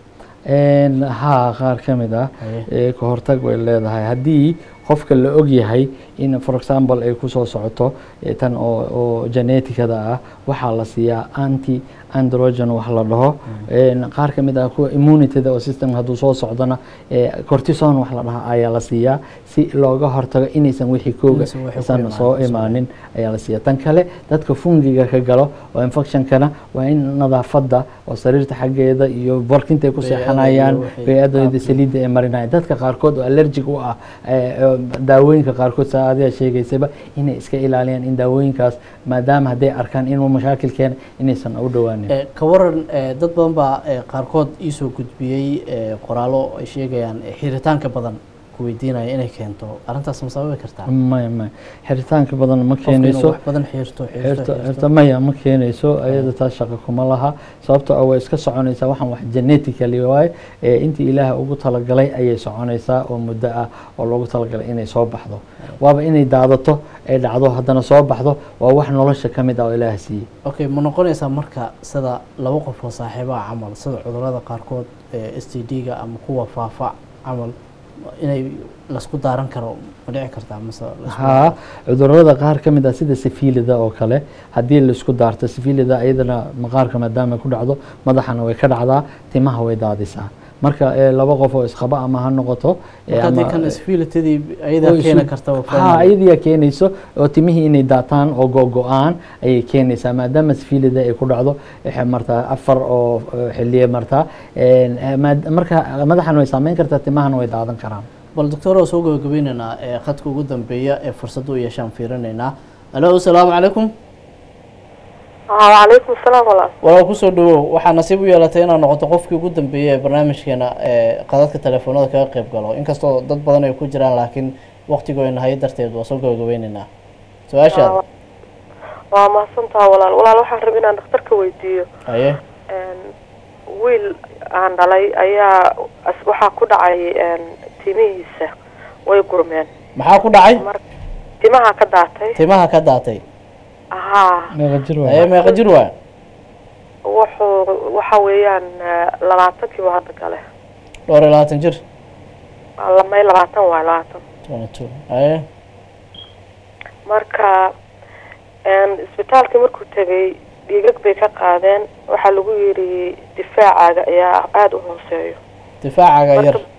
Een, haa qaar ka mid ah Haye. ee ka hortag way leedahay haddii qofka la og yahay in for example ay kusoo socoto eh, tan oo oo geneticada ah waxaa la siiyaa anti androgen wax la dhaho Een, qaar ka mid ah kuwa immunityda oo system hadduu soo socdona eh, cortison wax la dhaha ayaa la siiyaa si looga hortago inaysan wixii kooga Inaysan wixii ku isan imaanin, soo soo imaanin ayaa la siiyaa tan kale dadka fungiga ka galo oo infectionkana waa in nadaafadda oo sariirta xaggeeda iyo barkinta ay ku Bey'ada seexanayaan iyo wixii bey-adooda qaabkii. saliidda ay marinayaan dadka qaarkood oo allergic u ah eh, eh, daawooyinka qaarkood saa adiga sheegaysaba inay iska ilaaliyaan in daawooyinkaas maadaama hadday arkaan inuu mashaakil keena inaysan u dhowaanin Eh, ka waran eh, dad badan baa eh, qaarkood iisoo gudbiyey eh, qoraallo ay sheegayaan eh, xiritaanka badan ku weydiinaya inay keento arrintaas ma sababi kartaa maya maya xiritaanka badan ma Qofka inuu keenayso wax badan xiirto xiirto xirto xiirto xirto maya ma keenayso ayada taas shaqo kuma laha sababtoo ah way iska soconaysaa waxaan wax genetically waaye ee intii ilaaha ugu talagalay ayay soconaysaa oo muddo ah oo loogu talagalay inay soo baxdo waaba inay daadato ay dhacdo haddana soo baxdo waa wax nolosha ka mid ah oo ilaaha siiyey okay ma noqonaysaa marka sida laba qof oo saaxiibaha camal sida cudurrada qaarkood ee s t d-ga ama kuwa faafa camal inay laisku daaran karo ma dhici kartaa mase laisku haa cudurada qaar ka mid ah sida sifilida oo kale haddii laisku daarto sifilida iyadana maqaarka maadaama ay ku dhacdo madaxana way ka dhacdaa timaha way daadisaa marka eh, laba qof oo isqaba ama ha noqoto eh, marka haddii ama- kan isfiilitadii ayadaa oo isu- keeni karta haa iyadiyaa keenayso oo timihii inay daataan oo go-go-aan ayay keenaysaa maadaama sifilida ay ku dhacdo waxay martaa afar oo eh, xiliye martaa Een, eh, maad- marka madaxana way saameyn kartaa timahana way daadan karaan bal doctor oo soo gabagabeyneynaa ee khadka ugu dambeeya ee fursadda u yeeshaan fiirinaynaa alo asalaamu calaykum wacalaykum asalaam walaal walaal kusoo dhawow waxaa nasiib u yeelatay inaad noqoto qofkii ugu dambeeyey ee barnaamijkeena ee qadadka telefoonada kaga qayb galo inkastoo dad badan ay ku jiraan laakiin waqtigu ay nahayo darteed waa soo gabagabeyneynaa su-aashaada waa mahadsantaha walaal walaal waxaan rabay inaan dhakhtarka weydiiyo haye wiil aan dhalay ayaa as- waxaa ku dhacay timihiisa way gurmeen maxaa ku dhacay mar timaha ka daatay timaha ka daatay haa meeqa jir haye meeqa jir waa wuxuu waxa weeyaan eh, labaatankii buu hadda gale dhowr iyo labaatan jir lamay labaatan waay labaatan twenty two aye marka een, isbitaalkii markuu tegay dhiigag bay ka qaadeen waxaa lagu yidhi difaacaaga ayaa aada u hooseeyo difaacaga yar Marka-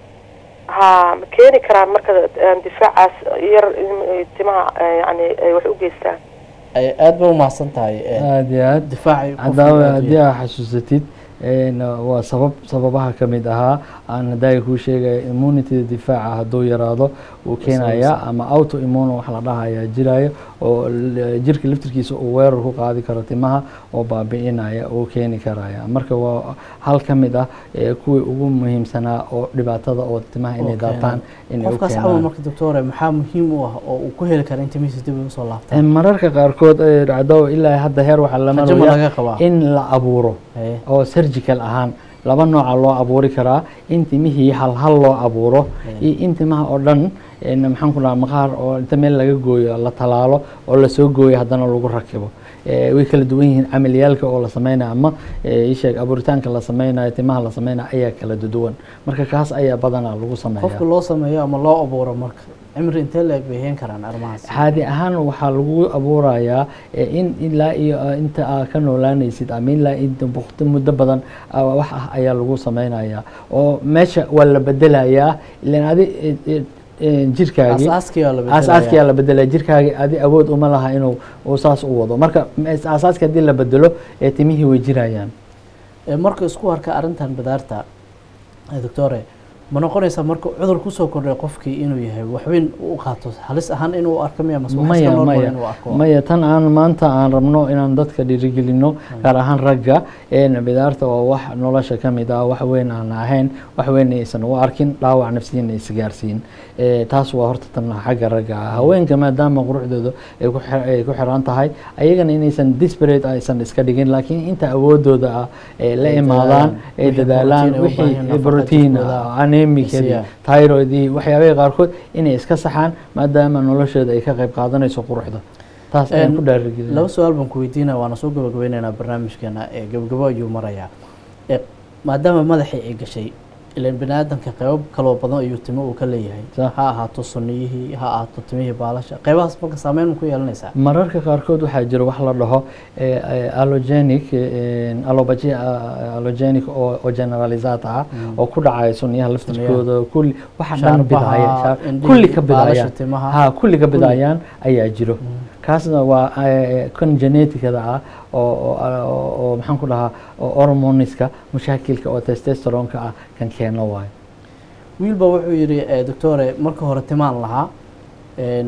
ha ma keeni karaan marka een, difaacaas yar in timaha eh, yacni ay wax u geystaan ay aad ba umahadsan tahay eh, aada iyo aad difaaci qofka hadaawa aad u haddii yar. aa xasuusatid een, waa sabab sababaha ka mid ahaa aan hadaaga kuu sheegaya immunity difaaca hadduu yaraado uu keenaya ama auto immune wax la dhahaya jiraayo oo l- jirka laftirkiisa uu weerar ku qaadi karo timaha oo baabi'inaya uu keeni karaya marka waa hal ka mid ah ee kuwii ugu muhiimsanaa oo dhibaatada oo timaha inay oo daataan keenan. inay u qofkaas camal keenaan marka doctore maxaa muhiim u ah oo uu ku heli kara in timihiisa dib ugu soo Ee, laabtaan mararka qaarkood ee dhacdo ilaa hadda heer waxaa la Rajo ma maraya laga qabaa in la abuuro Haye. oo surgical ahaan laba nooca loo abuuri karaa in timihii hal hal loo abuuro iyo in timaha oo dhan een, maxaan ku dhaha maqaar oo inta meel laga gooyo la talaalo oo lasoo gooyo haddana lagu rakibo Ee, way kala duwan yihiin camaliyaalka oo la sameynayo ama ee, ii sheeg abuuritaanka la sameynayo timaha la sameynayo ayaa kala duwan marka kaas ayaa badanaa lagu sameeya qofka loo sameeyo ama loo abuuro marka cimri intee leeg bay heen karaan arrimahaas caadi ahaan waxaa lagu abuurayaa eh, in ilaa iyo eh, inta aa ka noolaanaysid ama ilaa inta waqti muddo badan ah, wax ah ayaa lagu sameynaya oo meesha waa la bedelayaa ilan adi eh, eh, eh, jirkaagii aasaaskii waa la aasaaskii aa la bedelaya jirkaagii adi awood uma laha inuu uu saas u wado marka mes- aasaaska haddii la bedelo ee timihii way jirayaan Ee, marka isku arka arrintan badaarta ee, doctore ma noqonaysaa marka cudur kusoo kordhay qofkii inuu yahay waxweyn u qaato halis ahaan inuu arko miya mase wax iska maya normal maya inuu arko maya tan aan maanta aan rabno inaan dadka dhiirigelino gaar ahaan ragga een bidaarta waa wax nolosha ka mid ah wax weyn aan ahayn wax weyn aysan u arkin dhaawac nafsiyan aysan gaarsiin Ee, taas waa horta tan xagga ragga ah haweenka maadaama quruxdooda ay ku xir- ay ku xiran tahay ayagana inaysan disparate aysan iska dhigin laakiin inta awoodooda ah ee la Ay imaadaan dadaalaan. ay Wixii dadaalaan protein ay u baahan yihiin, wixii nafaqo brotiin jirkooda. anemikadii Siya. thyroidii waxyaabaha qaarkood inay iska saxaan maadaama noloshooda ay ka qayb qaadanayso quruxda taas ayaan Een, ku dhaarigelin laba su-aal baan ku weydiinaya waana soo gabagabeyneynaa barnaamijkeena ee gabagabo ayuu marayaa Ee, maadaama madaxii ay gashay ilan bani aadamka qeybo kaloo badan ayuu timo uu ka leeyahay Sax. ha ahaato sunniyihii ha ahaato timihii baalasha qeybahaas marka saameyn ma ku yeelanaysaa mararka qaarkood waxaa jira wax la dhaho eh, eh, allogenic eh, allopathia eh, allogenic oo oo generalizat ah oo ku dhacaya sunniyaha laftirkooda kulli waxa dhan Shaarbaha, bidaya shaar- indhihii, kulli ka baalasha bidayaan timaha. ha kulli ka bidayaan ayaa jiro kaasna waa eh, kan geneticada ah oo oo- oo oo maxaan ku dhahaa oo hormoniska mashaakilka oo testosteronka ah kan keeno waayo wiilba wuxuu yidhi eh, doctore marka hore timaan lahaa een,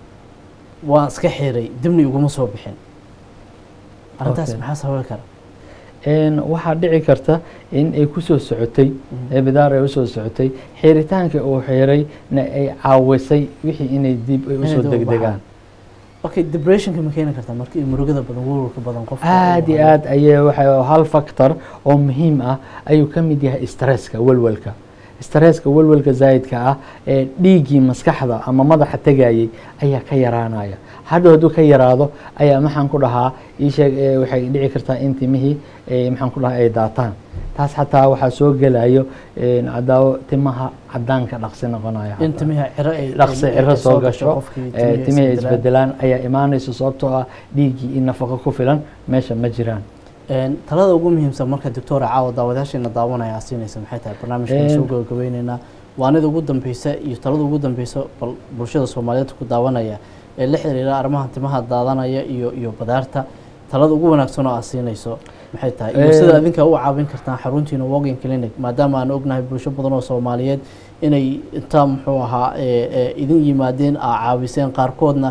waan iska xiray dibni iguma soo bixin arrintaas Okay. maxaa sababi kara Een, waxaa dhici karta in ay kusoo socotay ee bidaar ay usoo socotay xiritaanka uu xiray na ay caawisay wixii inay dib ay usoo dib u degdegaan okay depressionka ma keeni kartaa marka iyo murugada badan welwelka badan qofka aad iyo aad ayay waxa hal factor oo muhiim ah ayuu ka mid yahay stresska welwelka stresska welwelka zaa'idka ah ee dhiiggii maskaxda ama madaxa tegayay ayaa ka yaraanaya hadhow hadduu ka yaraado ayaa maxaan ku dhahaa ii sheeg ee waxay dhici kartaa in timihii ee maxaan ku dhahaa ay daataan taas xataa waxaa soo gelayo een, cadaawo timaha cadaanka dhaqsi noqonaya in xataa. timiha ciro ay dhaqsi ay- ciro ay soo gasho qofkii ee, timihii ay isbedelaan. isbedelaan ayaa imaanaysa sababtoo ah dhiiggii in nafaqo ku filan meesha ma jiraan Een, talada ugu muhiimsan marka doctora caawa daawadayaasheena daawanaya aad siinaysa maxay tahay barnaamijkan Een, soo gabagabeyneynaa waanida ugu dambeysa iyo talada ugu dambeysa bal bulshada soomaaliyeed ku daawanaya ee la xiriira arrimaha timaha daadanaya iyo iyo badaarta talada ugu wanaagsan oo aad siinayso maxay tahay iyo Een, sida adinka u caawin kartaan xaruntiina walking clinic maadaama aan ognahay bulsho badan oo soomaaliyeed inay intaa muxuu ahaa ee, ee, idin yimaadeen aa caawiseen qaarkoodna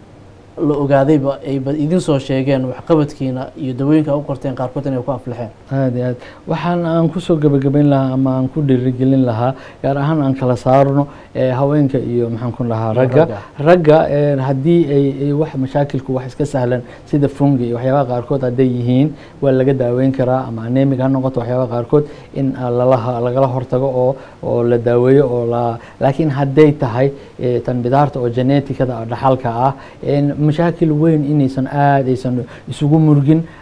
la ogaadayba ayba idin soo sheegeen waxqabadkiina iyo dawooyinka u qorteen qaarkood inay ku aflixeen aad iyo aad waxaan aan kusoo gebagabayn lahaa ama aan ku dhiirigelin lahaa gaar ahaan aan kala saarno ee, haweenka iyo maxaan ku dhahaa Iyo ragga ragga. ragga ee, haddii ay ay wax mashaakilku wax iska sahlan sida fungi iyo waxyaabaha qaarkood hadday yihiin waa laga daaweyn karaa ama anemic ha noqoto waxyaabaha qaarkood in ah, lala lagala hortago oo oo la daaweeyo oo la laakiin hadday tahay ee, tan bidaarta oo geneticada oo dhaxalka ah een, mashaakil weyn inaysan aad aysan isugu murgin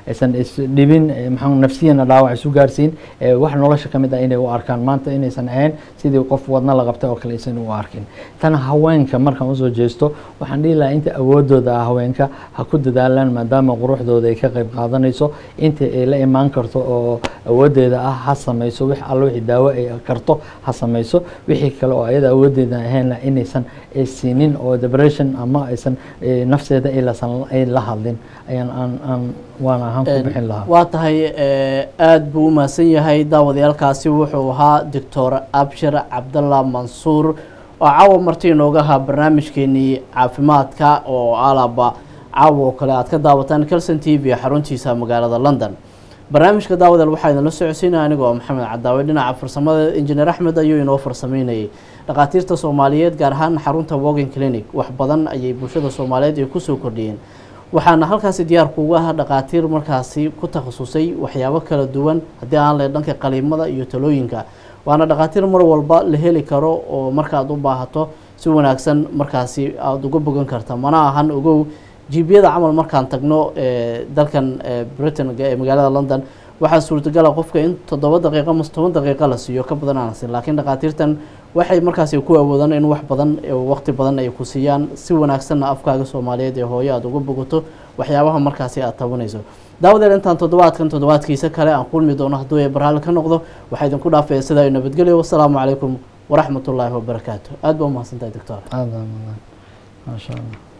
aysan isdhibin eh, maxaa nafsiyana dhaawac isu gaarsiin eh, wax nolosha ka mid ah inay u arkaan maanta inaysan ahayn sidii qof wadna la qabtay oo kale aysan u arkin tan haweenka markaan usoo jeesto waxaan dhihi lahaa inta awoodooda ah haweenka ha ku dadaalaan maadaama quruxdooda ay ka qayb qaadanayso inta ay la imaan karto oo awoodeeda ah ha samayso wix alla wixii daawo ay karto ha samayso wixii kale oo ayada awoodeeda ahaynna inaysan ay siinin oo depression ama aysan eh, nafseeda ay lasan ay la hadlin ayaan aan aan waan ahaan ku bixin lahaa waa tahay eh, aad buu u mahadsan yahay daawadayaalkaasi wuxuu ahaa doctor abshir cabdalla mansuur oo caawa marti inooga ahaa barnaamijkeenii caafimaadka oo alaba caawa oo kale aad ka daawataan calson t v xaruntiisa magaalada london barnaamijka daawadeel waxaa idinla socodsiinaya anigoo maxamed cadaawe dhinaca farsamada injineer axmed ayuu inoo farsameynayay dhakhaatiirta soomaaliyeed gaar ahaan xarunta wogan clinic wax badan ayay bulshada soomaaliyeed ay kusoo kordhiyeen waxaana halkaasi diyaar kuuga ah dhakhaatiir markaasi ku takhasusay waxyaabo kala duwan haddii aan leh dhanka qaliimada iyo talooyinka waana dhakhaatiir mar walba la heli karo oo markaad u baahato si wanaagsan markaasi aada uga bogan karta mana ahan ogow jiibiyada camal markaan tagno ee dalkan ee britain ee magaalada london waxaa suurtagala qofka in toddoba daqiiqo mase toban daqiiqo la siiyo ka badan aan siin laakiin dhakhaatiirtan waxay markaasi ku awoodaan in wax badan waqti badan ay ku siiyaan si wanaagsanna afkaaga soomaaliyeed ee hooyo aada uga bogato waxyaabaha markaasi aada tabanayso daawadeel intaan toddobaadkan toddobaadkiisa kale aan kulmi doono hadduu ee barhaali ka noqdo waxaa idinku dhaafaya sidaa nabadgelyo wasalaamu calaykum waraxmat ullaahi wabarakaatu aada baa umahadsantahay doctor aada maasha allah